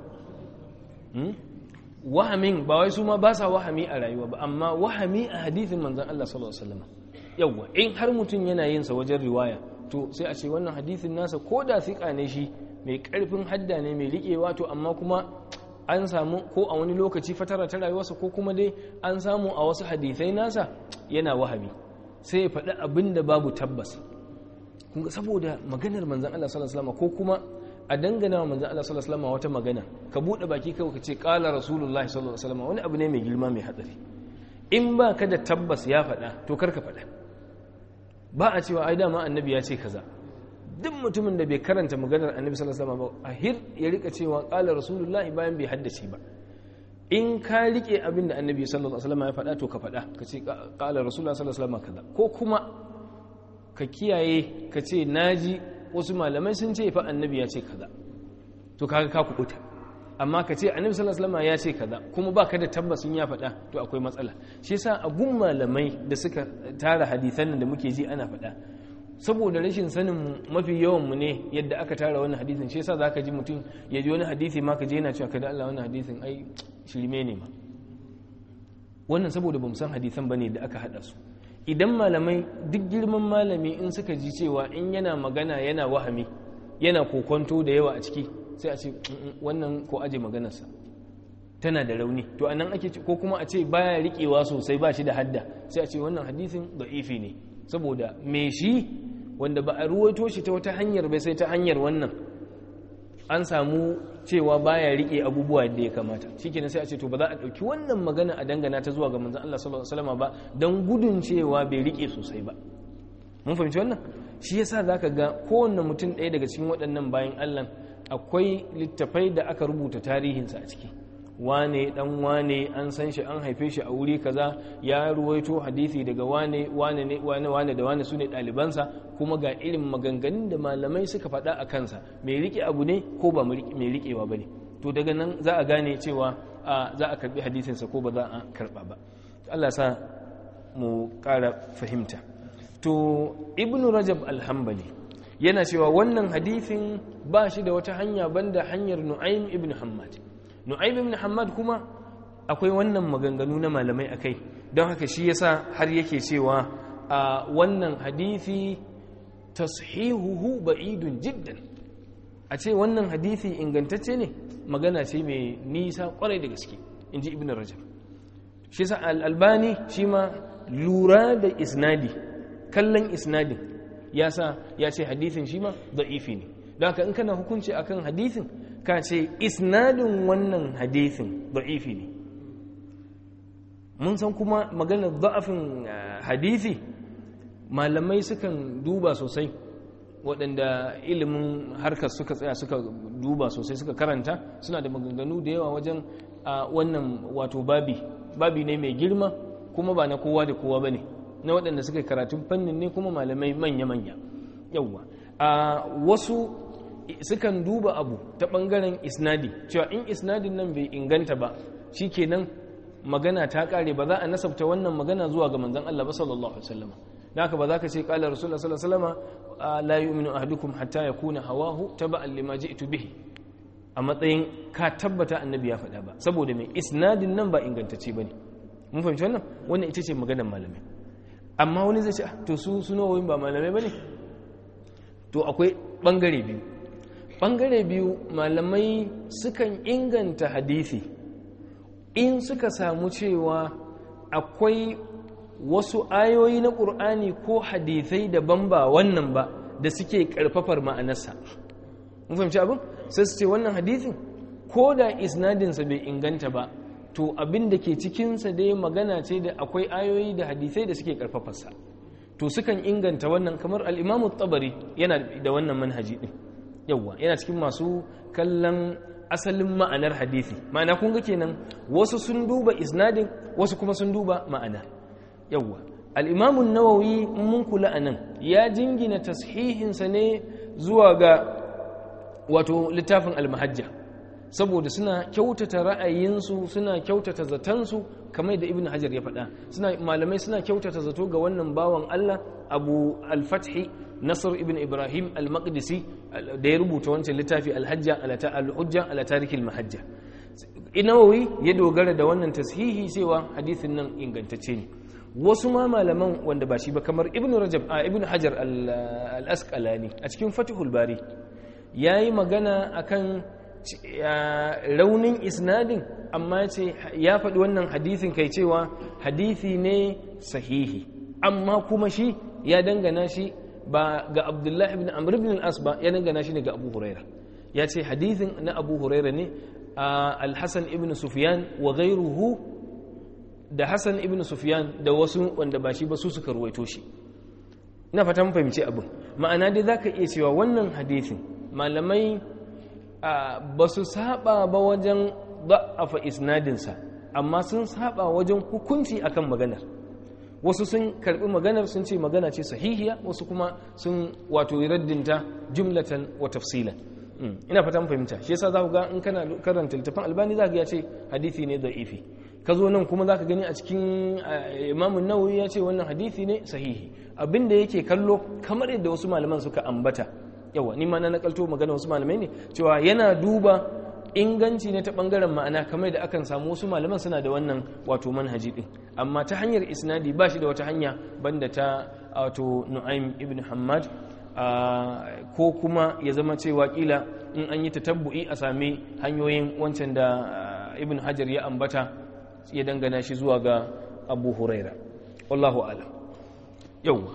wahamin ba wai su ma ba sa wahami a rayuwa ba amma wahami a hadithin manzon Allah sallallahu alaihi wasallam yawa in har mutum yana yin sa wajen riwaya to sai a ce wannan hadithin nasa ko da thiqa ne shi mai karfin hadda ne mai riƙewa to amma kuma an samu ko a wani lokaci fatara ta rayuwarsa ko kuma dai an samu a wasu hadithai nasa yana wahami sai ya faɗi abin da babu tabbas kunga saboda maganar manzan Allah sallallahu alaihi wasallam ko kuma a dangana wa manzan Allah sallallahu alaihi wasallam wata magana ka bude baki kawai ka ce qala rasulullahi sallallahu alaihi wasallam wani abu ne mai girma mai hatsari in ba ka da tabbas ya faɗa to kar ka faɗa ba a cewa ai dama annabi ya ce kaza duk mutumin da bai karanta maganar annabi sallallahu alaihi wasallam ba a hir ya rika cewa qala rasulullahi bayan bai haddace ba in ka rike abin da annabi sallallahu alaihi wasallam ya faɗa to ka faɗa ka ce qala rasulullahi sallallahu alaihi wasallam kaza ko kuma ka kiyaye ka ce naji wasu malamai sun ce fa annabi ya ce kaza to kaga ka kubuta amma ka ce annabi sallallahu alaihi wasallam ya ce kaza kuma baka da tabbasin ya faɗa to akwai matsala shi yasa a gun malamai da suka tara hadisan nan da muke ji ana faɗa saboda rashin sanin mafi yawan mu ne yadda aka tara wannan hadisin shi yasa zaka ji mutum ya ji wani hadisi ma ka je yana cewa kada Allah wannan hadisin ai shirme ne ma wannan saboda bamu san hadisan bane da aka hada su idan malamai duk girman malami in suka ji cewa in yana magana yana wahami yana kokonto da yawa a ciki sai a ce wannan ko aje maganarsa tana da rauni to anan ake ko kuma a ce baya riƙewa sosai ba shi da hadda sai a ce wannan hadisin da'ifi ne saboda me shi wanda ba a ruwaito shi ta wata hanyar bai sai ta hanyar wannan an samu cewa baya rike abubuwa da ya kamata shikenan sai a ce to ba za a dauki wannan magana a dangana ta zuwa ga manzon Allah sallallahu alaihi wasallam ba dan gudun cewa bai rike sosai ba mun fahimci wannan shi yasa zaka ga kowanne mutum ɗaya daga cikin waɗannan bayan Allah akwai littafai da aka rubuta tarihinsa a ciki wane dan wane an san shi an haife shi a wuri kaza ya ruwaito hadisi daga wane wane ne wane wane da wane sune ɗalibansa kuma ga irin maganganun da malamai suka faɗa a kansa mai rike abu ne ko ba mai rikewa bane to daga nan za a gane cewa za a karbi hadisinsa ko ba za a karba ba Allah sa mu ƙara fahimta to ibnu rajab alhambali yana cewa wannan hadisin ba shi da wata hanya banda hanyar nu'aym ibn hammad nu'aym ibn hammad kuma akwai wannan maganganu na malamai akai don haka shi yasa har yake cewa a wannan hadisi tashihuhu ba'idun jiddan a ce wannan hadisi ingantacce ne magana ce mai nisa kwarai da gaske inji ibn rajab shi sa al-albani shi ma lura da isnadi kallon isnadin ya sa ya ce hadithin shi ma da'ifi ne don haka in kana hukunci akan hadithin ka ce isnadin wannan hadithin da'ifi ne mun san kuma maganar da'afin hadithi malamai sukan duba sosai waɗanda ilimin harkar suka tsaya suka duba sosai suka karanta suna da maganganu da yawa wajen wannan wato babi babi ne mai girma kuma ba na kowa da kowa ba ne na waɗanda suka yi karatun fannin ne kuma malamai manya-manya yawwa a wasu sukan duba abu ta ɓangaren isnadi cewa in isnadin nan bai inganta ba shi kenan magana ta ƙare ba za a nasabta wannan magana zuwa ga manzan Allah ba sallallahu alaihi wasallam da haka ba za ka ce ƙala rasulullah sallallahu alaihi wasallam la yu'minu ahadukum hatta yakuna hawahu taba'an lima ji'tu bihi a matsayin ka tabbata annabi ya faɗa ba saboda mai isnadin nan ba ingantacce bane mun fahimci wannan wannan ita ce maganar malamai amma wani zai ce to su suna wayin ba malamai ba ne to akwai ɓangare biyu ɓangare biyu malamai sukan inganta hadithi in suka samu cewa akwai wasu ayoyi na ƙur'ani ko hadithai daban ba wannan ba da suke ƙarfafar ma'anarsa mun fahimci abin sai su ce wannan hadithin ko da isnadinsa bai inganta ba to abin da ke cikinsa dai magana ce da akwai ayoyi da hadisai da suke karfafarsa to sukan inganta wannan kamar al'imamu tabari yana da wannan manhaji ɗin yawwa yana cikin masu kallon asalin ma'anar hadisi ma'ana kun ga kenan wasu sun duba isnadin wasu kuma sun duba ma'ana yawwa al'imamun nawawi mun kula a nan ya jingina tashihinsa ne zuwa ga wato littafin almahajja saboda suna kyautata ra'ayinsu suna kyautata zatansu kamar da ibn hajar ya faɗa suna malamai suna kyautata zato ga wannan bawan Allah abu al-fathi nasr ibn ibrahim al-maqdisi da ya rubuta wancan littafi al-hajja al-hujja ala tarikil mahajja inawawi ya dogara da wannan tashihi cewa hadisin nan ingantacce ne wasu ma malaman wanda ba shi ba kamar ibn rajab a ibn hajar al-asqalani a cikin fatihul bari yayi magana akan raunin isnadin amma ce ya faɗi wannan hadisin kai cewa hadisi ne sahihi amma kuma shi ya dangana shi ba ga abdullahi ibn amr ibn al-as ba ya dangana shi ne ga abu huraira ya ce hadisin na abu huraira ne al-hasan ibn sufyan wa ghayruhu da hasan ibn sufyan da wasu wanda ba shi ba su suka ruwaito shi ina fata mun fahimci abin ma'ana dai zaka iya cewa wannan hadisin malamai ba su saba ba wajen da'afa isnadinsa amma sun saba wajen hukunci akan maganar wasu sun karbi maganar sun ce magana ce sahihiya wasu kuma sun wato raddinta jumlatan wa tafsilan ina fata mun fahimta shi yasa za ku ga in kana karanta littafin albani za ka ya ce hadisi ne da'ifi ka zo nan kuma za ka gani a cikin imamun nawawi ya ce wannan hadisi ne sahihi abin da yake kallo kamar yadda wasu malaman suka ambata yawa ni ma na nakalto magana wasu malamai ne cewa yana duba inganci ne ta bangaren ma'ana kamar da akan samu wasu malaman suna da wannan wato manhaji din amma ta hanyar isnadi ba shi da wata hanya banda ta wato nu'aym ibn hammad ko kuma ya zama cewa kila in an yi tatabbu'i a sami hanyoyin wancan da ibn hajar ya ambata ya dangana shi zuwa ga abu huraira wallahu alam yau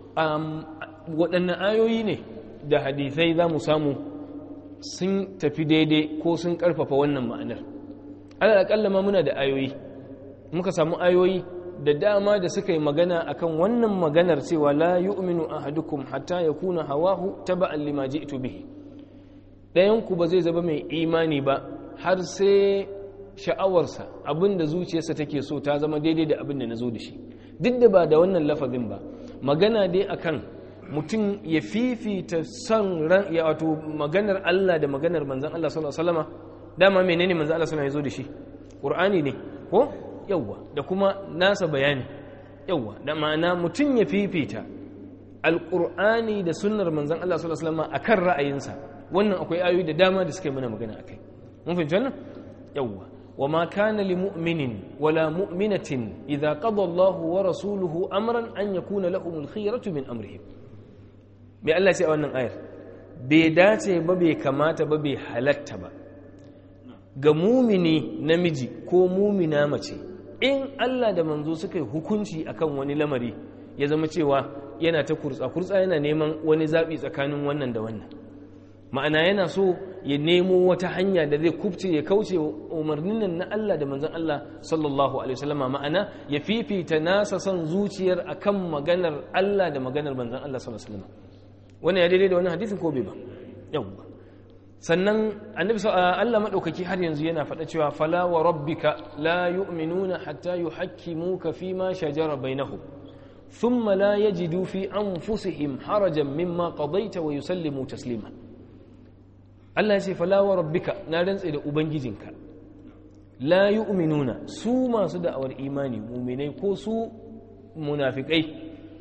waɗannan ayoyi ne da hadisai za mu samu sun tafi daidai ko sun ƙarfafa wannan ma'anar alal aƙalla ma muna da ayoyi muka samu ayoyi da dama da suka yi magana akan wannan maganar cewa la yu'minu ahadukum hatta yakuna hawahu taba'an lima ji'tu bihi ɗayan ku ba zai zama mai imani ba har sai sha'awarsa abinda zuciyarsa take so ta zama daidai da abin da na zo da shi duk da ba da wannan lafazin ba magana dai akan mutum ya fifita son ran ya wato maganar Allah da maganar manzon Allah sallallahu alaihi wasallama dama menene manzon Allah sallallahu alaihi wasallam ya zo da shi Qur'ani ne ko yawwa da kuma nasa bayani yawwa da ma'ana mutum ya fifita alqur'ani da sunnar manzon Allah sallallahu alaihi wasallama akan ra'ayinsa wannan akwai ayoyi da dama da suka yi mana magana akai mun fahimci wannan yawwa وما كان لمؤمن ولا مؤمنة إذا قضى الله ورسوله أمرا أن يكون لهم الخيرة من أمرهم mai Allah ce a wannan ayar bai dace ba bai kamata ba bai halatta ba ga mumini namiji ko mumina mace in Allah da manzo suka yi hukunci akan wani lamari ya zama cewa yana ta kurtsa kurtsa yana neman wani zaɓi tsakanin wannan da wannan ma'ana yana so ya nemo wata hanya da zai kubce ya kauce umarnin nan na Allah da manzon Allah sallallahu alaihi wasallam ma'ana ya fifita nasa son zuciyar akan maganar Allah da maganar manzon Allah sallallahu alaihi wasallam wannan ya daidai da wannan hadisin ko bai ba yawwa sannan annabi Allah madaukaki har yanzu yana faɗa cewa fala wa rabbika la yu'minuna hatta yuhakkimuka fima shajara bainahum thumma la yajidu fi anfusihim harajan mimma qadaita wa yusallimu taslima Allah ya ce fala wa rabbika na rantse da ubangijinka la yu'minuna su masu da'awar imani mu'minai ko su munafikai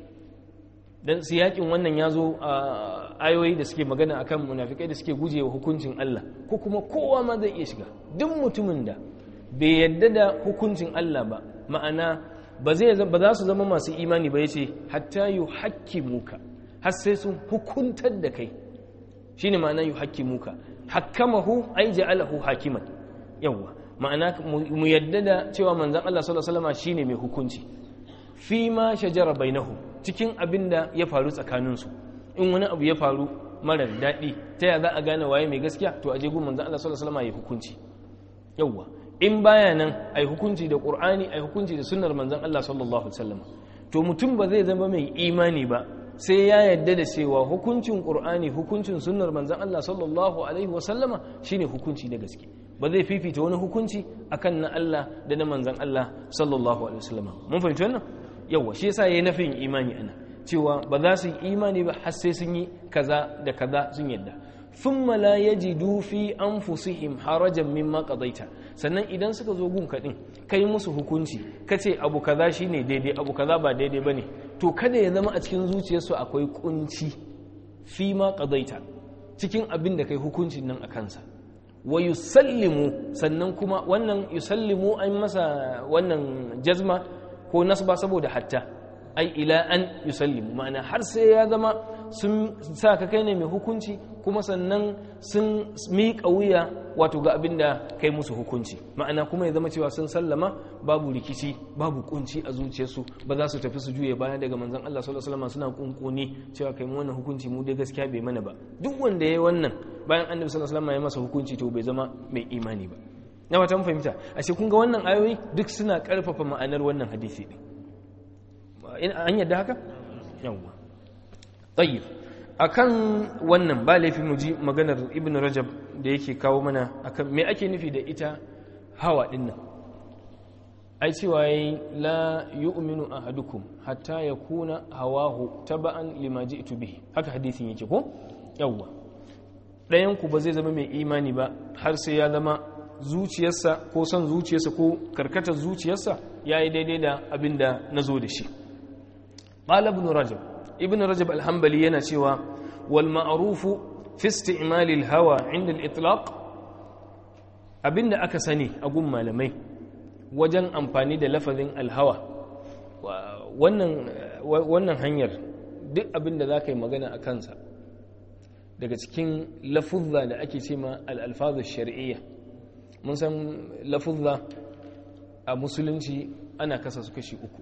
dan siyakin wannan ya zo a ayoyi da suke magana akan munafikai da suke gujewa hukuncin Allah ko kuma kowa ma zai iya shiga duk mutumin da bai yadda da hukuncin Allah ba ma'ana ba zai ba za su zama masu imani ba yace hatta yuhakkimuka har sai sun hukuntar da kai shine ma'ana yuhakkimuka hakkamahu ay ja'alahu hakiman yawa ma'ana mu yadda da cewa manzon Allah sallallahu alaihi wasallam shine mai hukunci fi ma shajara bainahum cikin abin da ya faru tsakaninsu in wani abu ya faru marar daɗi ta ya za a gane waye mai gaskiya to a je gun manzon Allah sallallahu alaihi wasallam ya hukunci yawwa in baya nan ai hukunci da Qur'ani ai hukunci da sunnar manzon Allah sallallahu alaihi wasallam to mutum ba zai zama mai imani ba sai ya yadda da cewa hukuncin Qur'ani hukuncin sunnar manzon Allah sallallahu alaihi wasallama shine hukunci da gaske ba zai fifita wani hukunci akan na Allah da na manzon Allah sallallahu alaihi wasallama mun fahimci wannan yawa shi yasa yayi nafin imani ana cewa ba za su yi imani ba har sai sun yi kaza da kaza sun yadda thumma la yajidu fi anfusihim harajan mimma qadaita sannan idan suka zo gun kadin kai musu hukunci kace abu kaza shine daidai abu kaza ba daidai bane to kada ya zama a cikin zuciyarsu akwai kunci fi ma qadaita cikin abin da kai hukuncin nan a kansa wa yusallimu sannan kuma wannan yusallimu an masa wannan jazma ko nasba saboda hatta ai ila an yusallimu ma'ana har sai ya zama sun sa ka kai ne mai hukunci kuma sannan sun miƙa wuya wato ga abin da kai musu hukunci ma'ana kuma ya zama cewa sun sallama babu rikici babu kunci a zuciyarsu ba za su tafi su juye baya daga manzon Allah sallallahu alaihi wasallam suna kunkuni cewa kai mu wannan hukunci mu dai gaskiya bai mana ba duk wanda yayi wannan bayan annabi sallallahu alaihi wasallam ya masa hukunci to bai zama mai imani ba na wata fahimta ashe kun ga wannan ayoyi duk suna karfafa ma'anar wannan hadisi din an yadda haka yawwa tayyib akan wannan ba laifi mu ji maganar ibnu rajab da yake kawo mana akan me ake nufi da ita hawa din nan ai cewa yayi la yu'minu ahadukum hatta yakuna hawahu taba'an lima ji'tu bihi haka hadisin yake ko yawwa ɗayan ku ba zai zama mai imani ba har sai ya zama zuciyarsa ko son zuciyarsa ko karkatar zuciyarsa ya yi daidai da abin da na zo da shi ƙala ibn rajab ibn rajab alhambali yana cewa wal ma'arufu fi isti'malil hawa inda al-itlaq abinda aka sani a gun malamai wajen amfani da lafazin alhawa wannan wannan hanyar duk abinda za ka yi magana a kansa daga cikin lafuzza da ake ce ma al-alfazu shar'iyya mun san lafuzza a musulunci ana kasa su kashi uku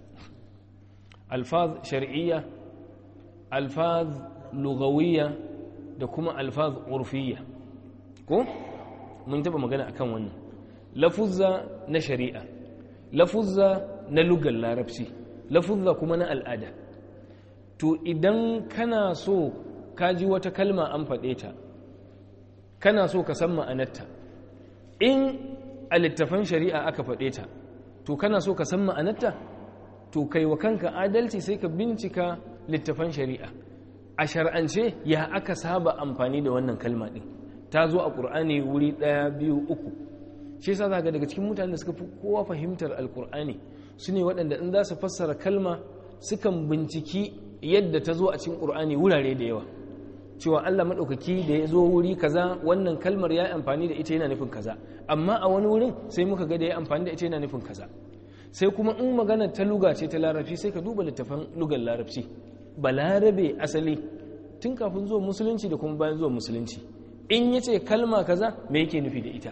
alfaz shar'iyya alfaz lugawiyya da kuma alfaz urfiyya ko mun taba magana akan wannan lafuzza na shari'a lafuzza na lugar larabci lafuzza kuma na al'ada to idan kana so ka ji wata kalma an faɗe ta kana so ka san ma'anarta in a littafan shari'a aka faɗe ta to kana so ka san ma'anarta to kai wa kanka adalci sai ka bincika littafan shari'a a shar'ance ya aka saba amfani da wannan kalma ɗin ta zo a ƙur'ani wuri ɗaya biyu uku shi yasa za ga daga cikin mutanen da suka fi kowa fahimtar alƙur'ani su ne waɗanda in za su fassara kalma sukan binciki yadda ta zo a cikin ƙur'ani wurare da yawa cewa Allah maɗaukaki da ya zo wuri kaza wannan kalmar ya amfani da ita yana nufin kaza amma a wani wurin sai muka ga da ya amfani da ita yana nufin kaza sai kuma in magana ta luga ce ta larabci sai ka duba littafan lugar larabci balarabe asali tun kafin zuwa musulunci da kuma bayan zuwa musulunci in ya ce kalma kaza me yake nufi da ita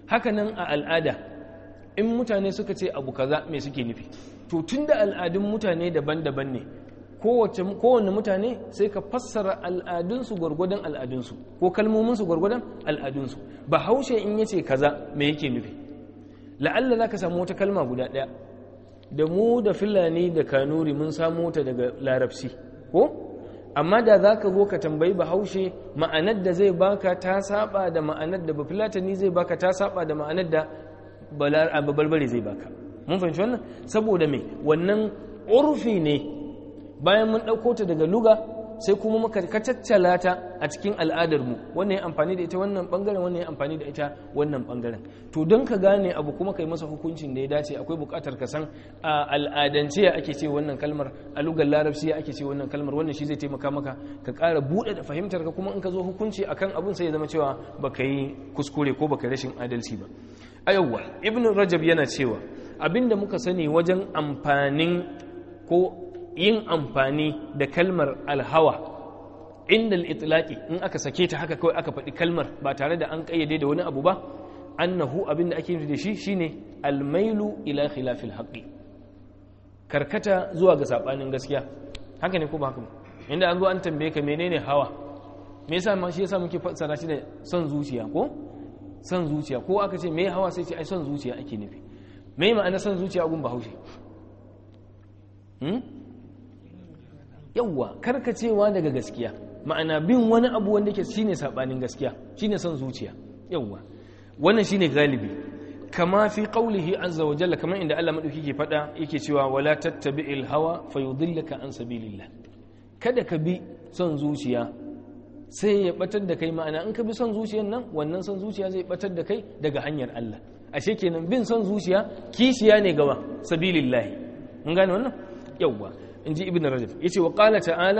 hakanan a al'ada in mutane suka ce abu kaza me suke nufi to tunda al'adun mutane daban-daban ne kowane mutane sai ka fassara al'adunsu gwargwadon al'adunsu ko kalmominsu gwargwadon al'adunsu ba haushe in yace kaza me yake nufi la'alla za ka samu wata kalma guda ɗaya da mu da filani da kanuri mun samu ta daga larabci ko amma da za ka zo ka tambayi bahaushe ma'anar da zai baka ta saba da ma'anar da bafilatani zai baka ta saba da ma'anar da babarbare zai baka mun fahimci wannan saboda me wannan urfi ne bayan mun ɗauko ta daga luga sai kuma muka kacaccala ta a cikin al'adarmu wannan ya amfani da ita wannan bangaren wannan ya amfani da ita wannan bangaren to don ka gane abu kuma kai masa hukuncin da ya dace akwai buƙatar ka san a al'adance ya ake ce wannan kalmar a lugar larabci ya ake ce wannan kalmar wannan shi zai taimaka maka ka ƙara buɗe da fahimtar ka kuma in ka zo hukunci akan abun sai ya zama cewa baka yi kuskure ko baka rashin adalci ba a yawwa ibn rajab yana cewa abinda muka sani wajen amfanin ko yin amfani da kalmar alhawa inda al'itlaki in aka sake ta haka kawai aka faɗi kalmar ba tare da an ƙayyade da wani abu ba annahu abinda ake nufi da shi shine almailu ila khilafil haqqi karkata zuwa ga sabanin gaskiya haka ne ko ba haka ba inda an zo an tambaye ka menene hawa me yasa ma shi yasa muke fassara shi da son zuciya ko son zuciya ko aka ce me hawa sai ce ai son zuciya ake nufi me ma'ana son zuciya gun bahaushe yawwa karkacewa daga gaskiya ma'ana bin wani abu wanda ke shine sabanin gaskiya shine son zuciya yawwa wannan shine galibi kama fi qaulihi azza wa jalla kamar inda Allah madauki ke fada yake cewa wala tattabi'il hawa fayudillaka an sabilillah kada ka bi son zuciya sai ya batar da kai ma'ana in ka bi son zuciyan nan wannan son zuciya zai batar da kai daga hanyar Allah ashe kenan bin son zuciya kishiya ne gaba sabilillahi mun gane wannan yawwa in ji ibn rajab ya ce wa ƙala ta'ala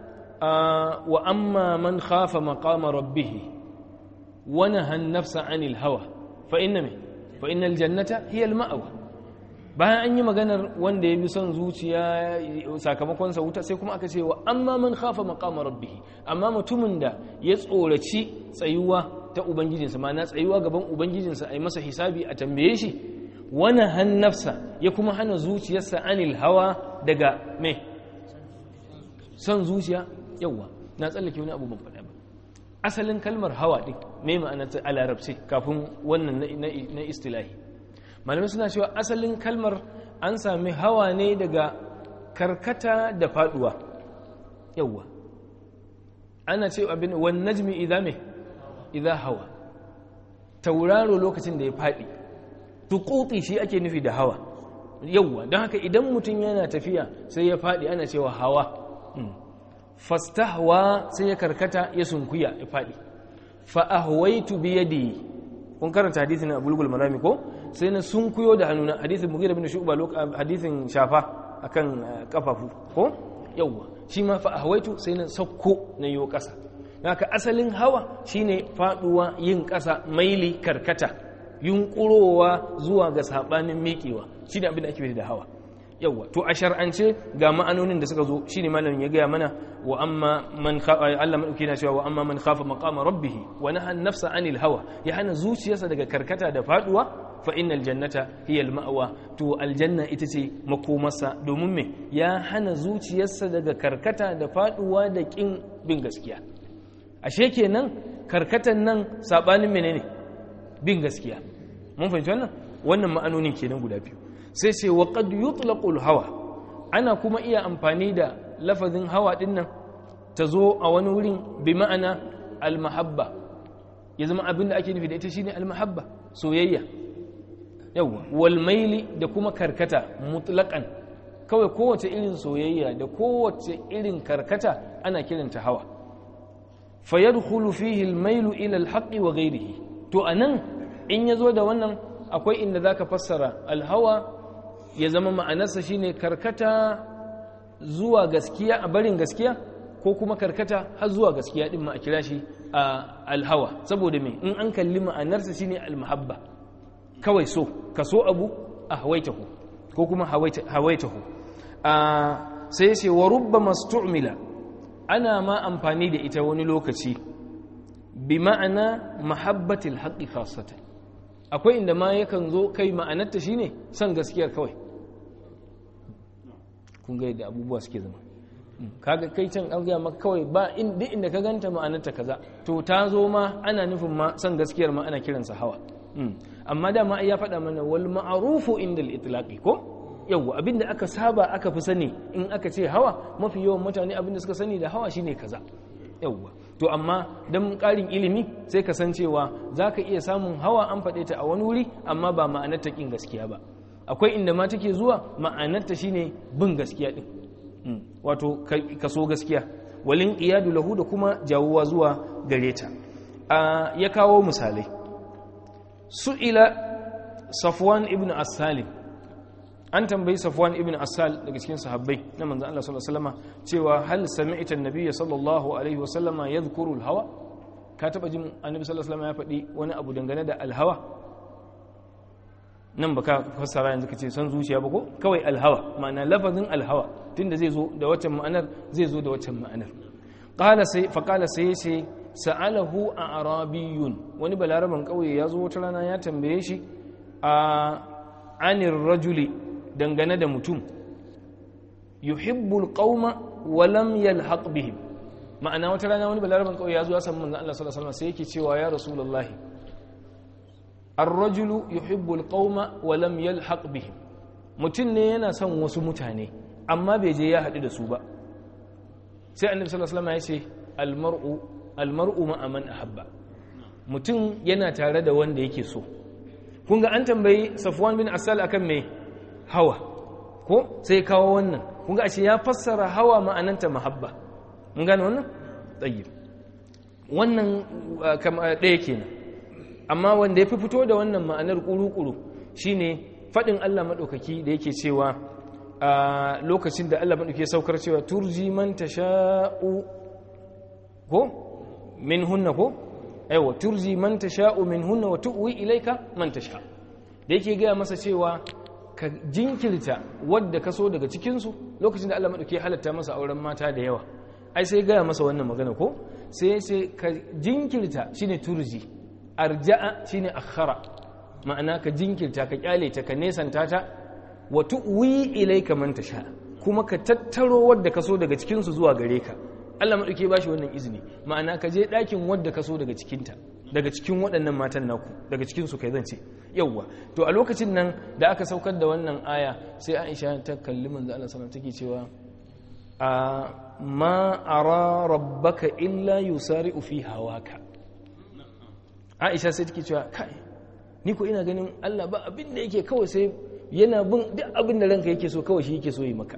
wa amma man khafa maqama rabbih wa nahan nafsa anil hawa fa inna me fa innal jannata hiya al ma'wa bayan an yi maganar wanda ya bi son zuciya sakamakon sa wuta sai kuma aka ce wa amma man khafa maqama rabbih amma mutumin da ya tsoraci tsayuwa ta ubangijinsa ma'ana tsayuwa gaban ubangijinsa a yi masa hisabi a tambaye shi wani hannafsa ya kuma hana zuciyarsa anil hawa daga me son zuciya yauwa na tsallake wani abu ban faɗa ba asalin kalmar hawa ɗin me ma'ana ta a larabci kafin wannan na istilahi malamai suna cewa asalin kalmar an sami hawa ne daga karkata da faduwa yauwa ana ce abin wani najmi idan me idan hawa tauraro lokacin da ya faɗi tukuti shi ake nufi da hawa yauwa don haka idan mutum yana tafiya sai ya faɗi ana cewa hawa fastahwa sai ya karkata ya sunkuya ya faɗi fa'ahwaitu biyadi kun karanta hadithin na bulgul marami ko sai na sunkuyo da hannuna hadithin mugira bin shu'ba hadithin shafa akan kafafu ko yauwa shi ma fa'ahwaitu sai na sakko na yiwo ƙasa haka asalin hawa shine faɗuwa yin ƙasa maili karkata yunkurowa zuwa ga sabanin miƙewa shi ne abin da ake da hawa yawwa to a shar'ance ga ma'anonin da suka zo shine malamin ya gaya mana wa amma man Allah madauki na cewa wa amma man khafa maqama rabbih wa naha nafsa anil hawa ya hana zuciyarsa daga karkata da faduwa fa innal jannata hiya al-ma'wa to aljanna ita ce makomarsa domin me ya hana zuciyarsa daga karkata da faduwa da kin bin gaskiya ashe kenan karkatan nan sabanin menene bin gaskiya mun fahimci wannan wannan ma'anonin kenan guda biyu sai ce wa qad yutlaqu hawa ana kuma iya amfani da lafazin hawa din nan ta zo a wani wurin bi ma'ana al-mahabba ya zama abin da ake nufi da ita shine al-mahabba soyayya yawa wal maili da kuma karkata mutlaqan kawai kowace irin soyayya da kowace irin karkata ana kiranta hawa fayadkhulu fihi al-mailu ila al-haqqi wa ghayrihi to anan in yazo da wannan akwai inda zaka fassara al-hawa ya zama ma'anarsa shine karkata zuwa gaskiya a barin gaskiya ko kuma karkata har zuwa gaskiya din ma a kira shi al-hawa saboda me in an kalli ma'anarsa shine al-mahabba kawai so ka so abu a hawaitahu ko kuma hawaitahu sai ya ce wa rubba mastu'mila ana ma amfani da ita wani lokaci bi ma'ana mahabbatil haqqi khassatan akwai inda ma yakan zo kai ma'anarta shine son gaskiyar kawai kun ga yadda abubuwa suke zama kaga kai can an gaya maka kawai ba duk inda ka ganta ma'anarta kaza to ta zo ma ana nufin ma son gaskiyar ma ana kiransa hawa amma dama ya faɗa mana wal ma'arufu inda itlaqi ko yawwa abinda aka saba aka fi sani in aka ce hawa mafi yawan mutane abinda suka sani da hawa shine kaza yawwa to amma dan ƙarin ilimi sai ka san cewa zaka iya samun hawa an faɗe ta a wani wuri amma ba ma'anar ta kin gaskiya ba akwai inda ma take zuwa ma'anar ta shine bin gaskiya din wato ka so gaskiya walin iyadu lahu da kuma jawuwa zuwa gare ta ya kawo misalai su'ila safwan ibn as-salim an tambayi safwan ibn asal daga cikin sahabbai na manzon Allah sallallahu alaihi wasallam cewa hal sami'ta an-nabiy sallallahu alaihi wasallam yadhkuru al-hawa ka taba jin annabi sallallahu alaihi wasallam ya faɗi wani abu dangane da al-hawa nan baka fassara yanzu kace san zuciya ba ko kawai al-hawa ma'ana lafazin al-hawa tunda zai zo da waccan ma'anar zai zo da waccan ma'anar qala sai fa qala sai yace sa'alahu a'rabiyyun wani balaraban kauye ya zo wata rana ya tambaye shi a anir rajuli dangane da mutum yuhibbul qauma wa lam yalhaq bihim ma'ana wata rana wani balaraban kauye ya zo ya san manzon Allah sallallahu alaihi wasallam sai yake cewa ya rasulullah ar-rajulu yuhibbul qauma wa lam yalhaq bihim mutum ne yana son wasu mutane amma bai je ya haɗu da su ba sai annabi sallallahu alaihi wasallam ya ce al-mar'u al-mar'u ma'a man ahabba mutum yana tare da wanda yake so kun ga an tambayi safwan bin asal akan mai hawa ko sai kawo wannan kun ga ashe ya fassara hawa ma'ananta mahabba mun gane wannan tsayyib wannan ɗaya kenan amma wanda ya fi fito da wannan ma'anar ƙuru-ƙuru shine faɗin Allah maɗaukaki da yake cewa a lokacin da Allah maɗauki saukar cewa turji man tasha'u ko min hunna ko aiwa turji man tasha'u min hunna wa tu'wi ilayka man tasha da yake gaya masa cewa ka jinkirta wadda ka so daga cikin su lokacin da Allah madauke halatta masa auren mata da yawa ai sai gaya masa wannan magana ko sai sai ka jinkirta shine turji arja'a shine akhara ma'ana ka jinkirta ka kyale ta ka nesanta ta wa tu'wi ilayka man tasha kuma ka tattaro wadda ka so daga cikin su zuwa gare ka Allah maɗauke ba shi wannan izini ma'ana ka je ɗakin wadda ka so daga cikinta daga cikin waɗannan matan naku daga cikinsu kai zan ce yauwa to a lokacin nan da aka saukar da wannan aya sai aisha ta kalli manzo Allah sallallahu take cewa a ma ara rabbaka illa yusari'u fi hawaka aisha sai take cewa kai ni ko ina ganin Allah ba abin da yake kawai sai yana bin duk abin da ranka yake so kawai shi yake so yi maka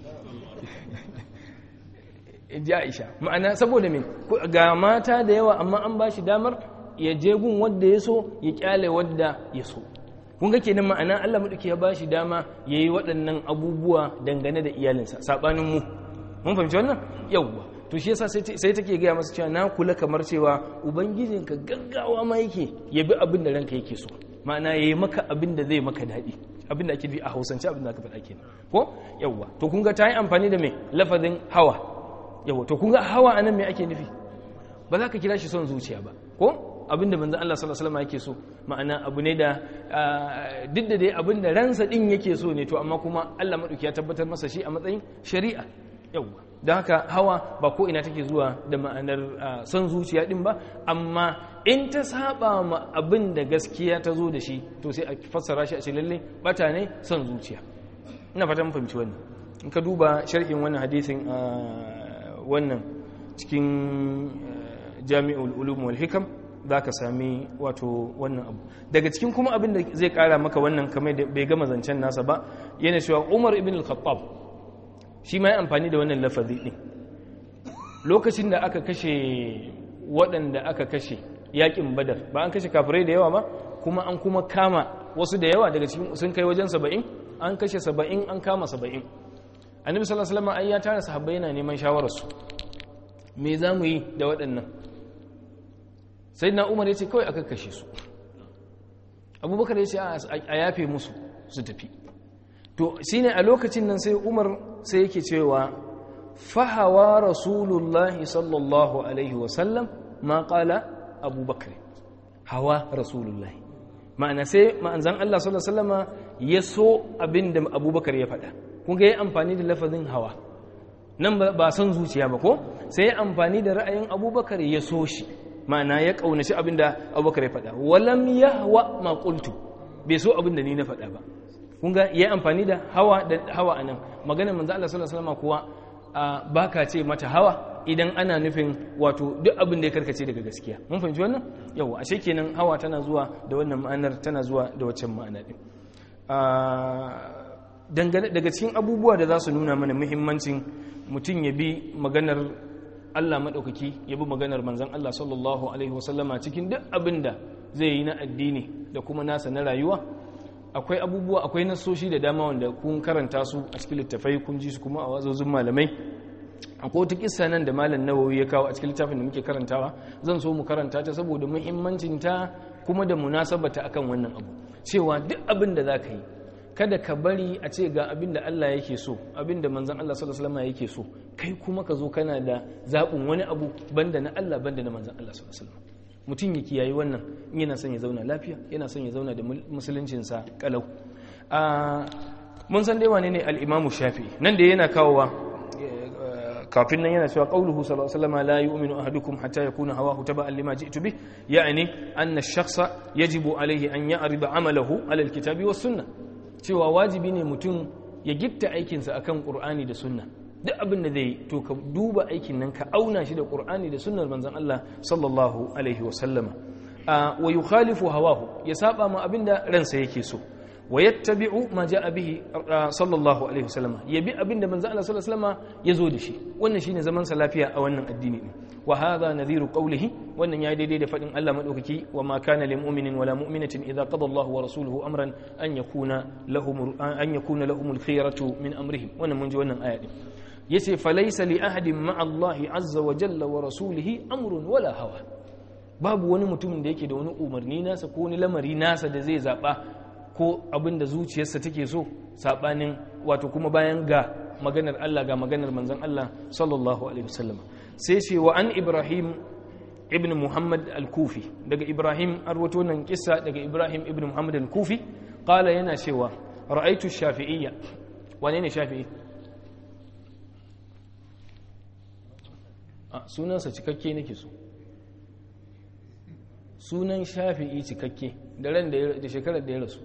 ji aisha ma'ana saboda me ga mata da yawa amma an ba shi damar ya je gun wadda ya so ya kyale wadda ya so kun ga kenan ma'ana Allah madauki ya ba shi dama yayi waɗannan abubuwa dangane da iyalinsa sabanin mu mun fahimci wannan yawwa to shi yasa sai take gaya masa cewa na kula kamar cewa ubangijinka gaggawa ma yake ya bi abin da ranka yake so ma'ana yayi maka abin da zai maka daɗi abin da ake bi a hausance abin da aka faɗa kenan ko yawwa to kun ga ta yi amfani da mai lafazin hawa yawa to kun ga hawa anan me ake nufi ba za ka kira shi son zuciya ba ko abinda manzon Allah sallallahu alaihi wasallam yake so ma'ana abu ne da duk da dai abinda ransa din yake so ne to amma kuma Allah madauki ya tabbatar masa shi a matsayin shari'a yawa don haka hawa ba ko ina take zuwa da ma'anar son zuciya din ba amma in ta saba ma abin da gaskiya ta zo da shi to sai a fassara shi a ce lalle bata ne son zuciya ina fata mun fahimci wannan in ka duba sharhin wannan hadisin wannan cikin jami'ul ulum wal hikam za ka sami wato wannan abu daga cikin kuma abin da zai kara maka wannan kamar da bai gama zancen nasa ba yana cewa umar ibn al-khattab shi ma ya amfani da wannan lafazi din lokacin da aka kashe waɗanda aka kashe yakin badar ba an kashe kafirai da yawa ba kuma an kuma kama wasu da yawa daga cikin sun kai wajen saba'in an kashe saba'in an kama saba'in annabi sallallahu alaihi wasallam ai ya tara sahabbai yana neman shawararsu me za mu yi da waɗannan sai na umar ya ce kawai aka kashe su abubakar ya ce a yafe musu su tafi to shine a lokacin nan sai umar sai yake cewa fahawa rasulullahi sallallahu alaihi wasallam ma kala abubakar hawa rasulullahi ma'ana sai ma'anzan Allah sallallahu alaihi wasallama ya so abin da Abubakar ya faɗa kun ga ya amfani da lafazin hawa nan ba son zuciya ba ko sai ya amfani da ra'ayin Abubakar ya so shi ma'ana ya kaunaci abin da Abubakar ya faɗa walam yahwa ma qultu bai so abin da ni na faɗa ba kun ga ya amfani da hawa da hawa anan maganar manzo Allah sallallahu alaihi wasallama kuwa baka ce mata hawa idan ana nufin wato duk abin da ya karkace daga gaskiya mun fahimci wannan yawa ashe kenan hawa tana zuwa da wannan ma'anar tana zuwa da waccan ma'ana din dangane daga cikin abubuwa da za su nuna mana muhimmancin mutum ya bi maganar Allah maɗaukaki ya bi maganar manzon Allah sallallahu alaihi wasallama cikin duk abin da zai yi na addini da kuma nasa na rayuwa akwai abubuwa akwai nasoshi da dama wanda kun karanta su a cikin littafai kun ji su kuma a wazozin malamai akwai wata kissa nan da malam nawawi ya kawo a cikin littafin da muke karantawa zan so mu karanta ta saboda muhimmancin ta kuma da munasabata akan wannan abu cewa duk abin da zaka yi kada ka bari a ce ga abin da Allah yake so abin da manzon Allah sallallahu alaihi wasallam yake so kai kuma ka zo kana da zabin wani abu banda na Allah banda na manzon Allah sallallahu alaihi wasallam mutum ya kiyayi wannan in yana son ya zauna lafiya yana son ya zauna da musuluncinsa kalau mun san dai wane ne al-imamu shafi'i nan da yana kawowa kafin nan yana cewa qauluhu sallallahu alaihi wasallam la yu'minu ahadukum hatta yakuna hawahu taba'an lima ji'tu bih ya'ni anna ash-shakhsa yajibu alayhi an ya'riba 'amalahu 'ala al-kitabi was sunnah cewa wajibi ne mutum ya gitta aikinsa akan qur'ani da sunna duk abin da zai to ka duba aikin nan ka auna shi da qur'ani da sunnar manzon Allah sallallahu alaihi wasallama wa yukhalifu hawahu ya saba ma abinda ransa yake so wa yattabi'u ma ja'a bihi sallallahu alaihi wasallam yabi abinda manzo Allah sallallahu alaihi wasallam yazo da shi wannan shine zaman sa lafiya a wannan addini ne wa hadha nadhiru qawlihi wannan yayi daidai da fadin Allah madaukaki wa ma kana lil mu'minin wala mu'minatin idza qada Allahu wa rasuluhu amran an yakuna lahum an yakuna lahum al khiyaratu min amrihim wannan mun ji wannan aya din yace falaysa li ahadin ma'a Allah azza wa jalla wa rasulihi amrun wala hawa babu wani mutumin da yake da wani umarni nasa ko wani lamari nasa da zai zaba ko abin da zuciyarsa take so sabanin wato kuma bayan ga maganar Allah ga maganar manzon Allah sallallahu alaihi wasallam sai ce wa an Ibrahim ibn Muhammad al-Kufi daga Ibrahim arwato nan kissa daga Ibrahim ibn Muhammad al-Kufi qala yana cewa ra'aytu shafi'iyya wane ne shafi'i a sunansa cikakke nake so sunan shafi'i cikakke da ran da shekarar da ya rasu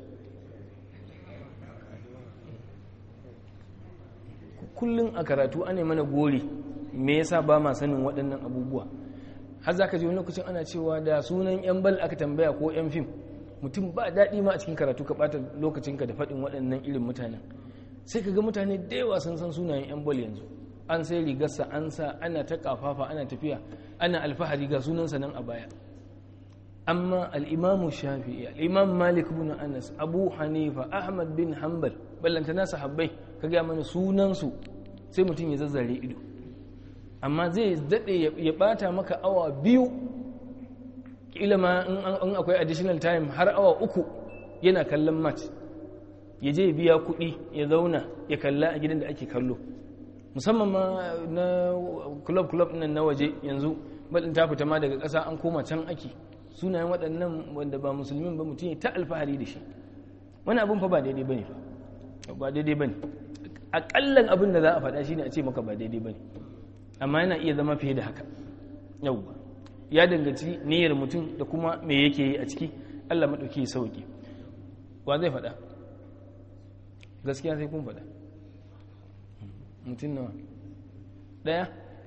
kullum a karatu ana mana gori me yasa ba ma sanin waɗannan abubuwa har za ka ji wani lokacin ana cewa da sunan yan bal aka tambaya ko yan fim mutum ba daɗi ma a cikin karatu ka ɓata lokacinka da faɗin waɗannan irin mutanen sai ka ga mutane da yawa sun san sunayen yan bal yanzu an sai rigarsa an sa ana ta kafafa ana tafiya ana alfahari ga sunansa nan a baya amma al'imamu shafi'i al'imam malik bin anas abu hanifa ahmad bin hanbal ballantana sahabbai ka gaya mana sunansu sai mutum ya zazzare ido amma zai daɗe ya ɓata maka awa biyu ƙila ma in akwai additional time har awa uku yana kallon match ya je biya kuɗi ya zauna ya kalla a gidan da ake kallo musamman ma na club club nan na waje yanzu baɗin ta fita ma daga ƙasa an koma can ake sunayen waɗannan wanda ba musulmin ba mutum ya ta alfahari da shi wani abin fa ba daidai ba ne fa ba daidai ba ne aƙallan abin da za a faɗa shi ne a ce maka ba daidai ba ne amma yana iya zama fiye da haka yauwa ya danganci niyyar mutum da kuma me yake yi a ciki allah maɗauki ya sauƙi wa zai faɗa gaskiya sai kun faɗa mutum nawa ɗaya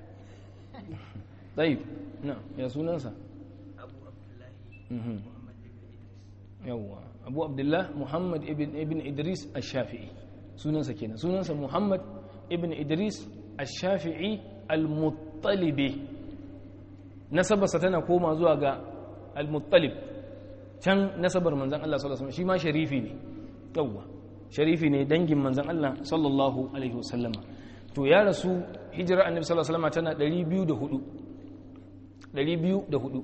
ɗaya na ya sunansa yawwa abu abdullah muhammad ibn idris al-shafi'i sunansa kenan sunansa muhammad ibn idris al-shafi'i al-muttalibi nasabarsa tana koma zuwa ga al-muttalib can nasabar manzan Allah sallallahu alaihi wasallam shi ma sharifi ne yawwa sharifi ne dangin manzan Allah sallallahu alaihi wasallama to ya rasu hijira annabi sallallahu alaihi wasallama tana 204 204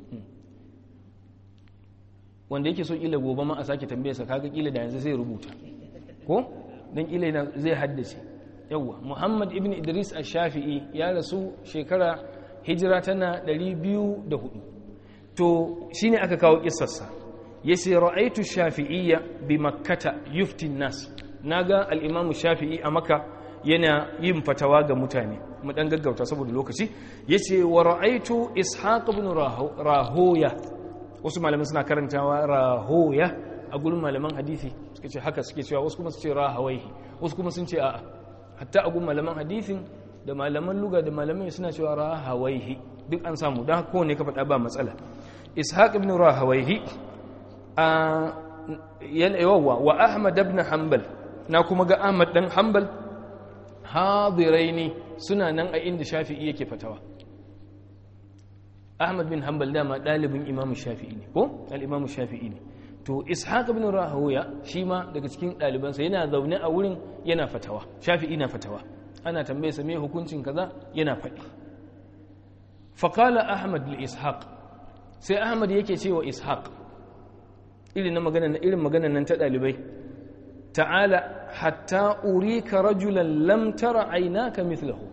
wanda yake so kila gobe ma a sake tambayarsa kaga kila da yanzu sai rubuta ko dan kila zai haddace yawa muhammad ibn idris ash-shafi'i ya rasu shekara hijira tana 204 to shine aka kawo kissarsa yace ra'aytu shafi'iyya bi makkata yufti nas naga al-imam shafi'i a makka yana yin fatawa ga mutane mu dan gaggauta saboda lokaci yace wa ra'aytu ishaq ibn rahoya wasu malaman suna karantawa rahoya a gurin malaman hadisi suka ce haka suke cewa wasu kuma su ce rahawaihi wasu kuma sun ce a'a hatta a gurin malaman hadisin da malaman luga da malamai suna cewa rahawaihi duk an samu don haka kowane ka faɗa ba matsala ishaq ibn rahawaihi a yawa wa ahmad ibn hanbal na kuma ga ahmad dan hanbal hadiraini suna nan a inda shafi'i yake fatawa ahmad bin hanbal dama ɗalibin imam shafi'i ne ko al-imam shafi'i ne to ishaq ibn rahuya shi ma daga cikin ɗalibansa yana zaune a wurin yana fatawa shafi'i na fatawa ana tambaye sa me hukuncin kaza yana faɗi faqala ahmad li ishaq sai ahmad yake cewa ishaq irin na magana irin maganar nan ta ɗalibai ta'ala hatta urika rajulan lam tara aynaka mithlahu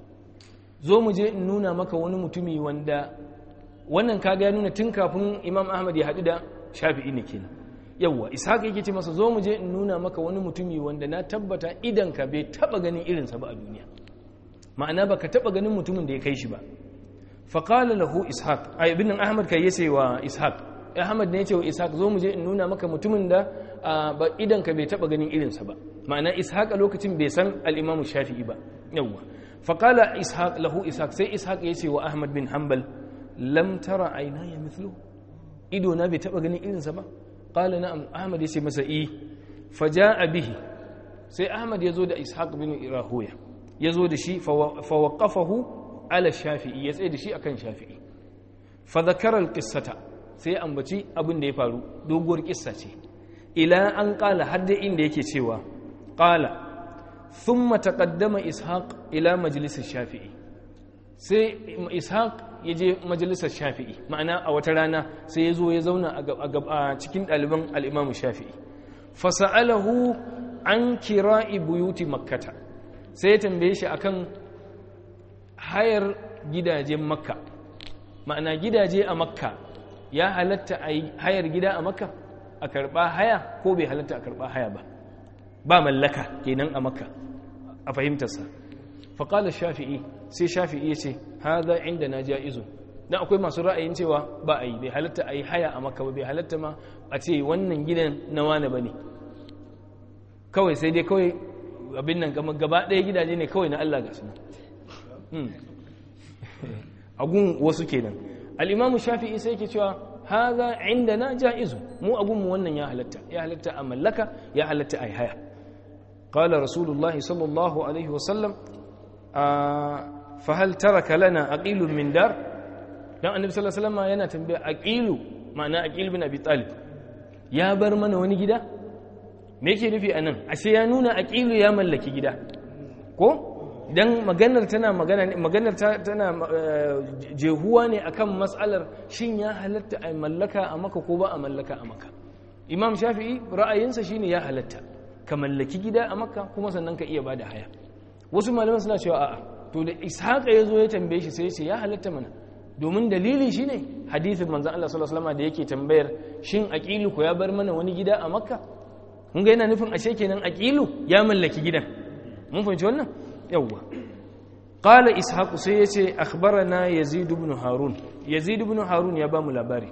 zo mu je in nuna maka wani mutumi wanda wannan kaga ya nuna tun kafin imam ahmad ya haɗu da shafi'i ne kenan yawwa ishaq yake ce masa zo mu je in nuna maka wani mutumi wanda na tabbata idan ka bai taba ganin irinsa ba a duniya ma'ana baka taba ganin mutumin da ya kai shi ba fa qala lahu ishaq ay ibn ahmad kai yace wa ishaq ahmad ne yace wa ishaq zo mu je in nuna maka mutumin da ba idan ka bai taba ganin irinsa ba ma'ana ishaq a lokacin bai san al-imam shafi'i ba yawwa fa qala ishaq lahu ishaq sai ishaq yace wa ahmad bin hanbal lam tara aynaya mithluhu ido na bai taba ganin irinsa ba qala na'am ahmad yace masa i faja'a bihi sai ahmad yazo da ishaq bin rahuya yazo da shi fa waqafahu ala shafi'i ya tsaye da shi akan shafi'i fa dhakara alqissata sai ambaci abin da ya faru doguwar kissa ce ila an qala har da inda yake cewa qala thumma taqaddama ishaq ila majlis shafi'i sai ishaq ya je majalisar shafi'i ma'ana a wata rana sai ya zo ya zauna a cikin ɗaliban al'imamu shafi'i fasa'alahu an kira'i buyuti makkata sai ya tambaye shi akan hayar gidajen makka ma'ana gidaje a makka ya halatta a hayar gida a makka a karɓa haya ko bai halatta a karɓa haya ba ba mallaka kenan a makka a fahimtarsa faƙalar shafi'i sai shafi'i ya ce haza inda na ja'izu dan akwai masu ra'ayin cewa ba a yi bai halatta a yi haya a maka ba bai halatta ma a ce wannan gidan na wane ba ne kawai sai dai kawai abin nan gaba ɗaya gidaje ne kawai na Allah ga suna agun wasu kenan al'imamu shafi'i sai ke cewa haza inda na ja'izu mu agunmu wannan ya halatta ya halatta a mallaka ya halatta a yi haya قال رسول الله صلى الله عليه وسلم fahal taraka lana aqilun min dar dan annabi sallallahu alaihi wasallam yana tambaya aqilu ma'ana aqil bin abi talib ya bar mana wani gida me yake nufi anan ashe ya nuna aqilu ya mallaki gida ko dan maganar tana magana maganar tana jehuwa ne akan mas'alar shin ya halatta a mallaka a maka ko ba a mallaka a maka imam shafi'i ra'ayinsa shine ya halatta ka mallaki gida a makka kuma sannan ka iya bada haya wasu malaman suna cewa a'a to da ishaqa yazo ya tambaye shi sai ya ce ya halatta mana domin dalili shine hadisin manzon Allah sallallahu alaihi wasallam da yake tambayar shin aqilu ko ya bar mana wani gida a makka mun ga yana nufin ashe kenan aqilu ya mallaki gidan mun fahimci wannan yawwa qala ishaq sai ya ce akhbarana yazid ibn harun yazid ibn harun ya ba mu labari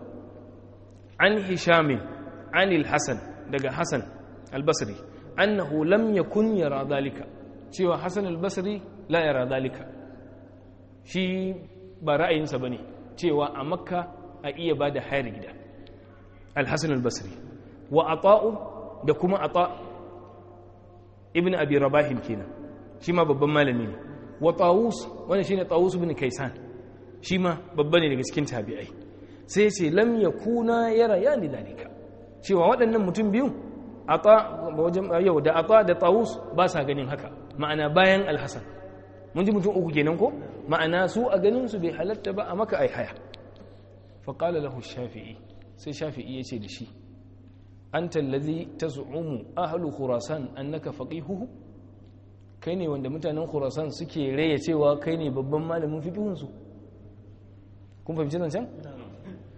an hisham an al-hasan daga hasan al-basri annahu lam yakun yara dhalika cewa hassan albasri la yara dalika shi ba ra'ayinsa ba ne cewa a makka a iya ba da hayar gida alhassan albasri wa ata'u da kuma ata ibn abi rabahin kenan shi ma babban malami ne wa tawus wanda shine tawus ibn kaisan shi ma babba ne daga cikin tabi'ai sai ce lam yakuna yara ya ni dalika cewa waɗannan mutum biyu ata wajen yau da ata da tawus ba sa ganin haka ma'ana bayan alhassan mun ji mutum uku kenan ko ma'ana su a ganin su bai halatta ba a maka ai haya fa qala lahu shafi'i sai shafi'i yace da shi anta allazi taz'umu ahlu khurasan annaka faqihuhu kai ne wanda mutanen khurasan suke raye cewa kai ne babban malamin fiqihun su kun fahimci nan can eh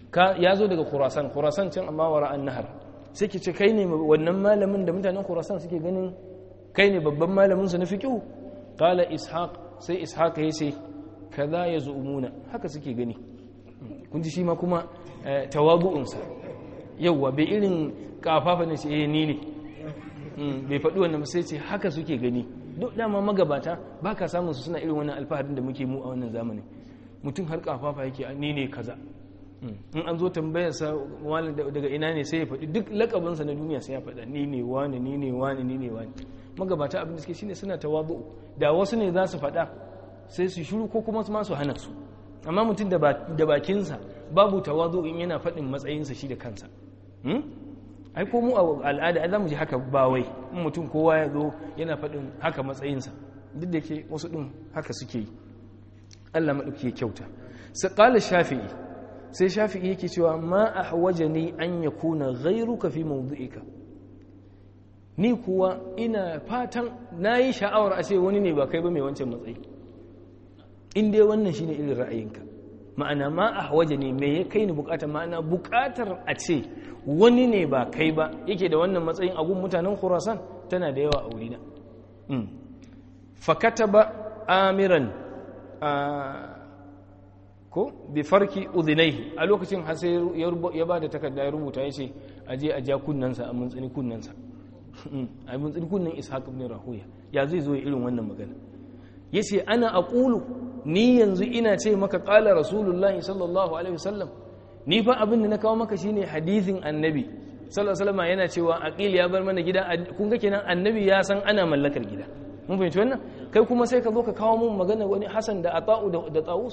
ya zo daga khurasan khurasan can amma wara an nahar sai ki ce kai ne wannan malamin da mutanen khurasan suke ganin kai ne babban malamin su na fiqh qala ishaq sai ishaq ya ce kaza yazumuna haka suke gani kun ji shi ma kuma tawabu'un sa yawa bai irin kafafa ne sai ni ne bai faɗi wannan sai ce haka suke gani duk dama magabata ba ka samun su suna irin wannan alfaharin da muke mu a wannan zamanin mutum har kafafa yake ni ne kaza in an zo tambayar sa wani daga ina ne sai ya faɗi duk lakabinsa na duniya sai ya faɗa ni ne wani ni ne wani ni ne wani magabata abin da suke shine suna tawabu da wasu ne za su faɗa sai su shiru ko kuma su ma su hana su amma mutum da bakinsa babu tawazu in yana faɗin matsayinsa shi da kansa ai ko mu a al'ada za mu ji haka ba wai in mutum kowa ya zo yana faɗin haka matsayinsa duk da ke wasu ɗin haka suke yi Allah maɗauki ya kyauta sai ƙala shafi'i sai shafi'i yake cewa ma a hawaje ni an ya kuna gairu ka fi mawdu'ika ni kuwa ina fatan na yi sha'awar a ce wani ne ba kai ba mai wancan matsayi in dai wannan shine irin ra'ayinka ma'ana ma a hawaje ne me ya kai ni bukatar ma'ana bukatar a ce wani ne ba kai ba yake da wannan matsayin agun mutanen khurasan tana da yawa a wurina fakata ba amiran ko bi farki udhinaihi a lokacin har sai ya ba da takarda ya rubuta ya ce a je a ja kunnansa a muntsini kunnansa a muntsini kunnan ishaq ibn rahuya ya zai zo irin wannan magana yace ana aqulu ni yanzu ina ce maka qala rasulullahi sallallahu alaihi wasallam ni fa abin da na kawo maka shine hadisin annabi sallallahu alaihi wasallam yana cewa aqil ya bar mana gida kun ga kenan annabi ya san ana mallakar gida mun fahimci wannan kai kuma sai ka zo ka kawo mun magana wani hasan da ata'u da tawus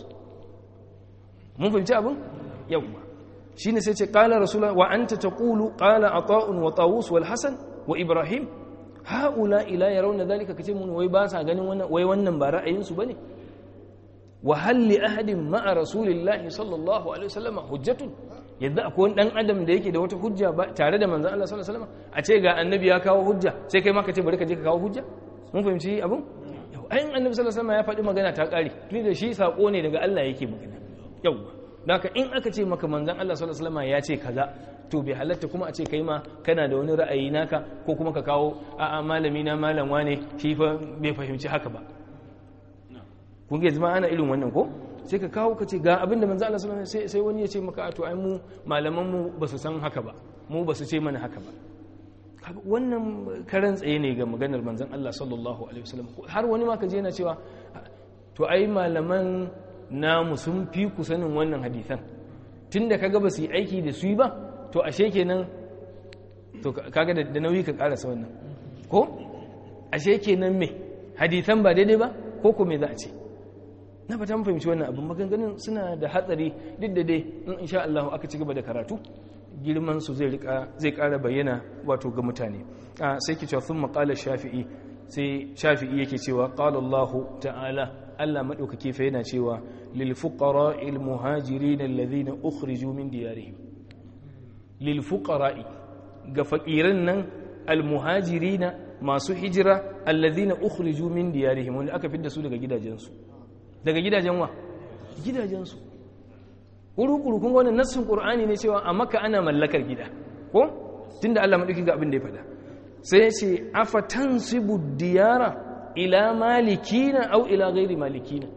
mun fahimci abin yawa shine sai ce qala rasulullah wa anta taqulu qala ata'un wa tawus wal hasan wa ibrahim haula ila yarawna dhalika kace mun wai ba sa ganin wannan wai wannan ba ra'ayin su bane wa hal li ahadin ma'a rasulillahi sallallahu alaihi wasallam hujjatun yadda akwai dan adam da yake da wata hujja ba tare da manzon Allah sallallahu alaihi wasallam a ce ga annabi ya kawo hujja sai kai ma ka ce bari ka je ka kawo hujja mun fahimci abun ayin annabi sallallahu alaihi wasallam ya faɗi magana ta ƙare tun da shi sako ne daga Allah yake magana yawa haka in aka ce maka manzon Allah sallallahu alaihi wasallam ya ce kaza to bai halatta kuma a ce kai ma kana da wani ra'ayi naka ko kuma ka kawo a'a malami na malam wane shi fa bai fahimci haka ba kun ga zama ana irin wannan ko sai ka kawo ka ce ga abin da manzo Allah sallallahu alaihi wasallam sai wani ya ce maka to ai mu malaman mu ba su san haka ba mu ba su ce mana haka ba wannan karan tsaye ne ga maganar manzon Allah sallallahu alaihi wasallam har wani ma ka je yana cewa to ai malaman namu sun fi ku sanin wannan hadisan tunda kaga ba su yi aiki da su ba to ashe kenan to kaga da nauyi ka karasa wannan ko ashe kenan me hadisan ba daidai ba ko ko me za a ce na fata mun fahimci wannan abin maganganun suna da hatsari duk da dai in insha Allah aka ci gaba da karatu girman su zai rika zai ƙara bayyana wato ga mutane sai ki cewa sun maƙala shafi'i sai shafi'i yake cewa qala Allah ta'ala Allah madaukake fa yana cewa lil fuqara'il muhajirin alladhina ukhriju min diyarihim lil fuqara'i ga fakiran nan al muhajirina masu hijira alladhina ukhriju min diyarihim wanda aka fidda su daga gidajensu daga gidajen wa gidajensu kuru-kuru kun wannan nassin qur'ani ne cewa a maka ana mallakar gida ko tunda Allah madauki ga abin da ya faɗa sai ya ce afatansibu diyara ila malikina au ila ghairi malikina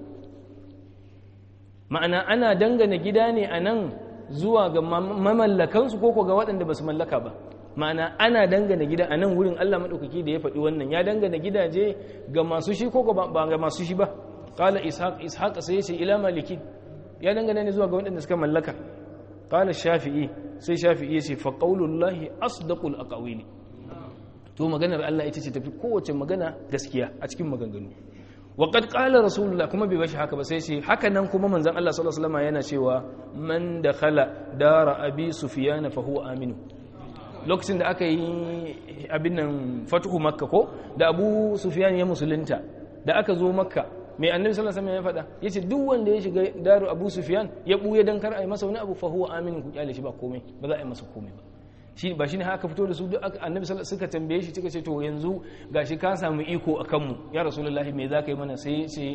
ma'ana ana dangana gida ne a nan zuwa ga mamallakansu ko ko ga waɗanda ba su mallaka ba ma'ana ana dangana gida a nan wurin Allah maɗaukaki da ya faɗi wannan ya dangana gidaje ga masu shi ko ba ga masu shi ba qala ishaq ishaq sai ya ce ila maliki ya dangana ne zuwa ga waɗanda suka mallaka qala shafi'i sai shafi'i ya ce fa qaulullahi asdaqul aqawili to maganar Allah ita ce tafi kowace magana gaskiya a cikin maganganu wa qad qala rasulullah kuma bai bashi haka ba sai ce haka nan kuma manzon Allah sallallahu alaihi wasallam yana cewa man dakhala dara abi sufyan fa huwa aminu lokacin da aka yi abin nan fatuhu makka ko da abu sufyan ya musulunta da aka zo makka mai annabi sallallahu alaihi wasallam ya faɗa yace duk wanda ya shiga daru abu sufyan ya buye dan kar a yi masa wani abu fa huwa aminu ku kyale shi ba komai ba za a yi masa komai ba shi ba shine haka fito da su duk annabi sallallahu suka tambaye shi suka ce to yanzu gashi ka samu iko akan mu ya rasulullahi me zaka yi mana sai ce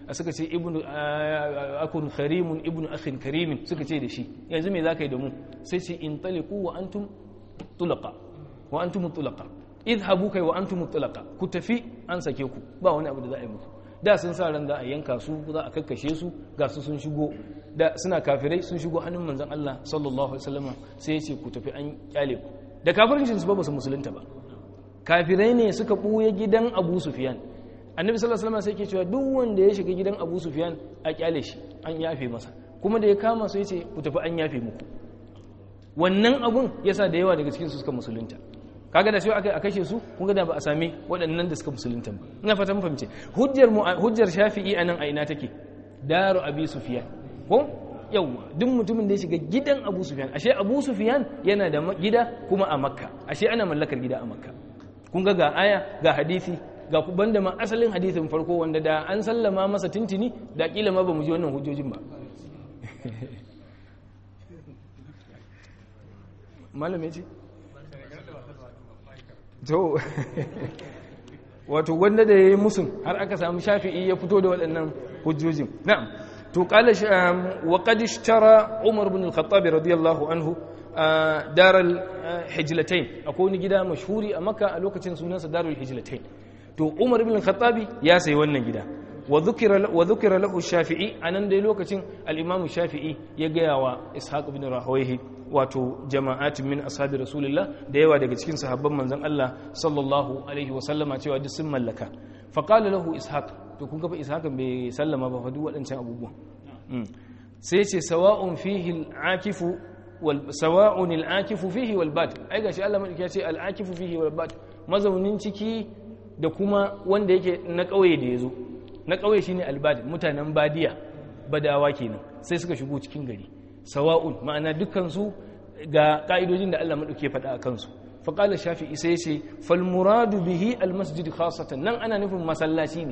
a suka ce ibnu akun karimun ibnu akhin karimin suka ce da shi yanzu me zaka yi da mu sai ce in taliqu wa antum tulaqa wa antum tulaqa idhabu kai wa antum tulaqa ku tafi an sake ku ba wani abu da za a yi muku da sun sa ran za a yanka su za a kakkashe su ga su sun shigo da suna kafirai sun shigo hannun manzon Allah sallallahu alaihi wasallam sai ya ce ku tafi an kyale ku da kafircin su ba su musulunta ba kafirai ne suka buye gidan Abu Sufyan annabi sallallahu alaihi wasallam sai ke cewa duk wanda ya shiga gidan Abu Sufyan a kyale shi an yafe masa kuma da ya kama su yace ku tafi an yafe muku wannan abun yasa da yawa daga cikin su suka musulunta kaga da shi aka a kashe su kun ga da ba a sami waɗannan da suka musulunta ba ina fata mun fahimce hujjar hujjar Shafi'i anan a ina take daru Abi Sufyan ko yawa duk mutumin da ya shiga gidan Abu Sufyan ashe Abu Sufyan yana da gida kuma a Makka ashe ana mallakar gida a Makka kun ga ga aya ga hadisi ga banda ma asalin hadisin farko wanda da an sallama masa tintini da kila ma ba mu ji wannan hujjojin ba malam ya ce to wato wanda da ya yi musun har aka samu shafi'i ya fito da waɗannan hujjojin na'am to qala wa qad ishtara umar ibn al-khattab radiyallahu anhu daral hijlatain akwai wani gida mashhuri a makka a lokacin sunansa darul hijlatain to umar ibn al-khattab ya sayi wannan gida wa dhukira wa dhukira lahu shafi'i anan dai lokacin al-imam shafi'i ya gaya wa ishaq ibn rahawayhi wato jama'at min ashabi rasulillah da yawa daga cikin sahabban manzon Allah sallallahu alaihi wa sallama cewa duk sun mallaka fa qala lahu ishaq to kun ga fa ishaq bai sallama ba fa duk waɗancan abubuwan sai ce sawa'un fihi al-akifu wal sawa'un al-akifu fihi wal bad ai gashi Allah madauki ya ce al-akifu fihi wal bad mazaunin ciki da kuma wanda yake na kauye da yazo na kauye shine al-bad mutanen badiya badawa kenan sai suka shigo cikin gari sawa'un ma'ana dukkansu ga ka'idojin da Allah maɗauke faɗa a kansu faƙalar shafi'i sai ce falmuradu bihi almasjid khasatan nan ana nufin masallaci ne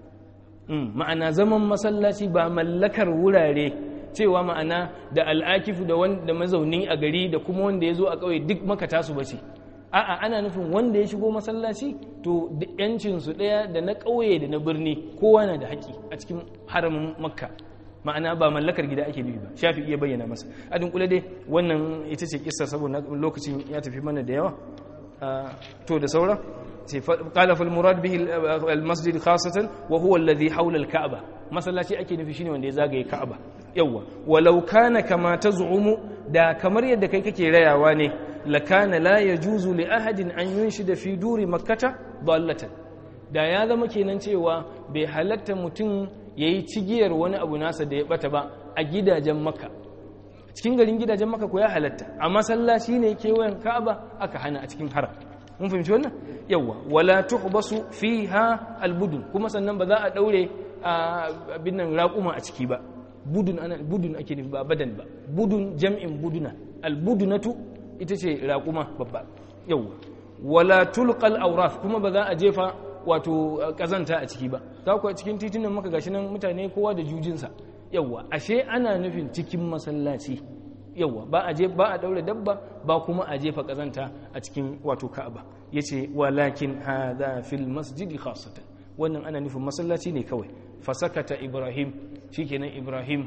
ma'ana zaman masallaci ba mallakar wurare cewa ma'ana da al'akifu da wanda mazauni a gari da kuma wanda ya zo a ƙauye duk makata su bace a'a ana nufin wanda ya shigo masallaci to yancinsu ɗaya da na ƙauye da na birni kowa na da haƙƙi a cikin haramin makka ma'ana ba mallakar gida ake nufi ba shafi iya bayyana masa a dunkule dai wannan ita ce kissa saboda lokacin ya tafi mana da yawa to da saura sai qala fal murad bihi al masjid khasatan wa huwa alladhi hawla al ka'ba masallaci ake nufi shine wanda ya zagaye ka'aba yawa walau kana kama taz'umu da kamar yadda kai kake rayawa ne lakana la yajuzu li ahadin an yunshida fi duri makkata dallatan da ya zama kenan cewa bai halatta mutum ya yi cigiyar wani abu nasa da ya bata ba a gidajen maka cikin garin gidajen maka ko ya halatta a masallaci ne kewayen ka'aba aka hana a cikin haram mun fahimci wannan yawa wala tuhbasu fiha albudun kuma sannan ba za a daure abin nan raƙuma a ciki ba budun ana budun ake nufi ba badan ba budun jam'in buduna albudunatu ita ce raƙuma babba yawa wala tulqal awraf kuma ba za a jefa wato kazanta a ciki ba ta kuwa cikin titunan maka gashi nan mutane kowa da jujinsa yawwa ashe ana nufin cikin masallaci yawwa ba a je ba a daure dabba ba kuma a jefa kazanta a cikin wato ka'aba yace walakin hadha fil masjid khassatan wannan ana nufin masallaci ne kawai fasakata ibrahim shikenan ibrahim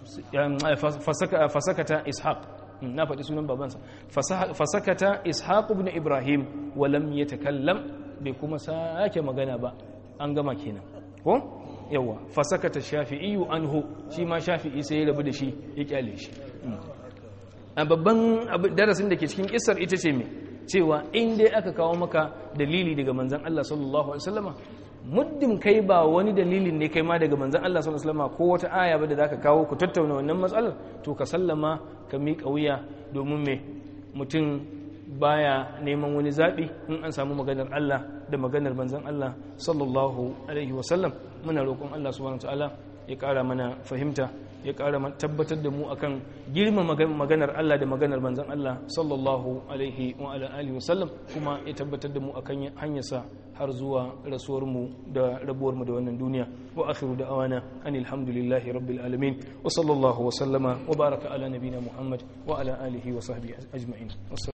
fasaka fasakata ishaq na faɗi sunan babansa fasakata ishaq ibn ibrahim wa lam yatakallam bai kuma sake magana ba an gama kenan ko yawa fasakata shafi'i anhu shi ma shafi'i sai ya rabu da shi ya kyale shi a babban darasin da ke cikin kissar ita ce me cewa in dai aka kawo maka dalili daga manzon Allah sallallahu alaihi wasallama muddin kai ba wani dalilin ne kai ma daga manzon Allah sallallahu alaihi wasallama ko wata aya ba da zaka kawo ku tattauna wannan matsalar to ka sallama ka miƙa wuya domin me mutum baya neman wani zaɓi in an samu maganar Allah da maganar manzon Allah sallallahu alaihi wasallam muna roƙon Allah subhanahu ta'ala ya ƙara mana fahimta ya ƙara tabbatar da mu akan girma maganar Allah da maganar manzon Allah sallallahu alaihi wa ala alihi wasallam kuma ya tabbatar da mu akan hanyarsa har zuwa rasuwar mu da rabuwar mu da wannan duniya wa akhiru da'awana anil hamdulillahi rabbil alamin wa sallallahu wa sallama wa baraka ala nabina muhammad wa ala alihi wa sahbihi ajma'in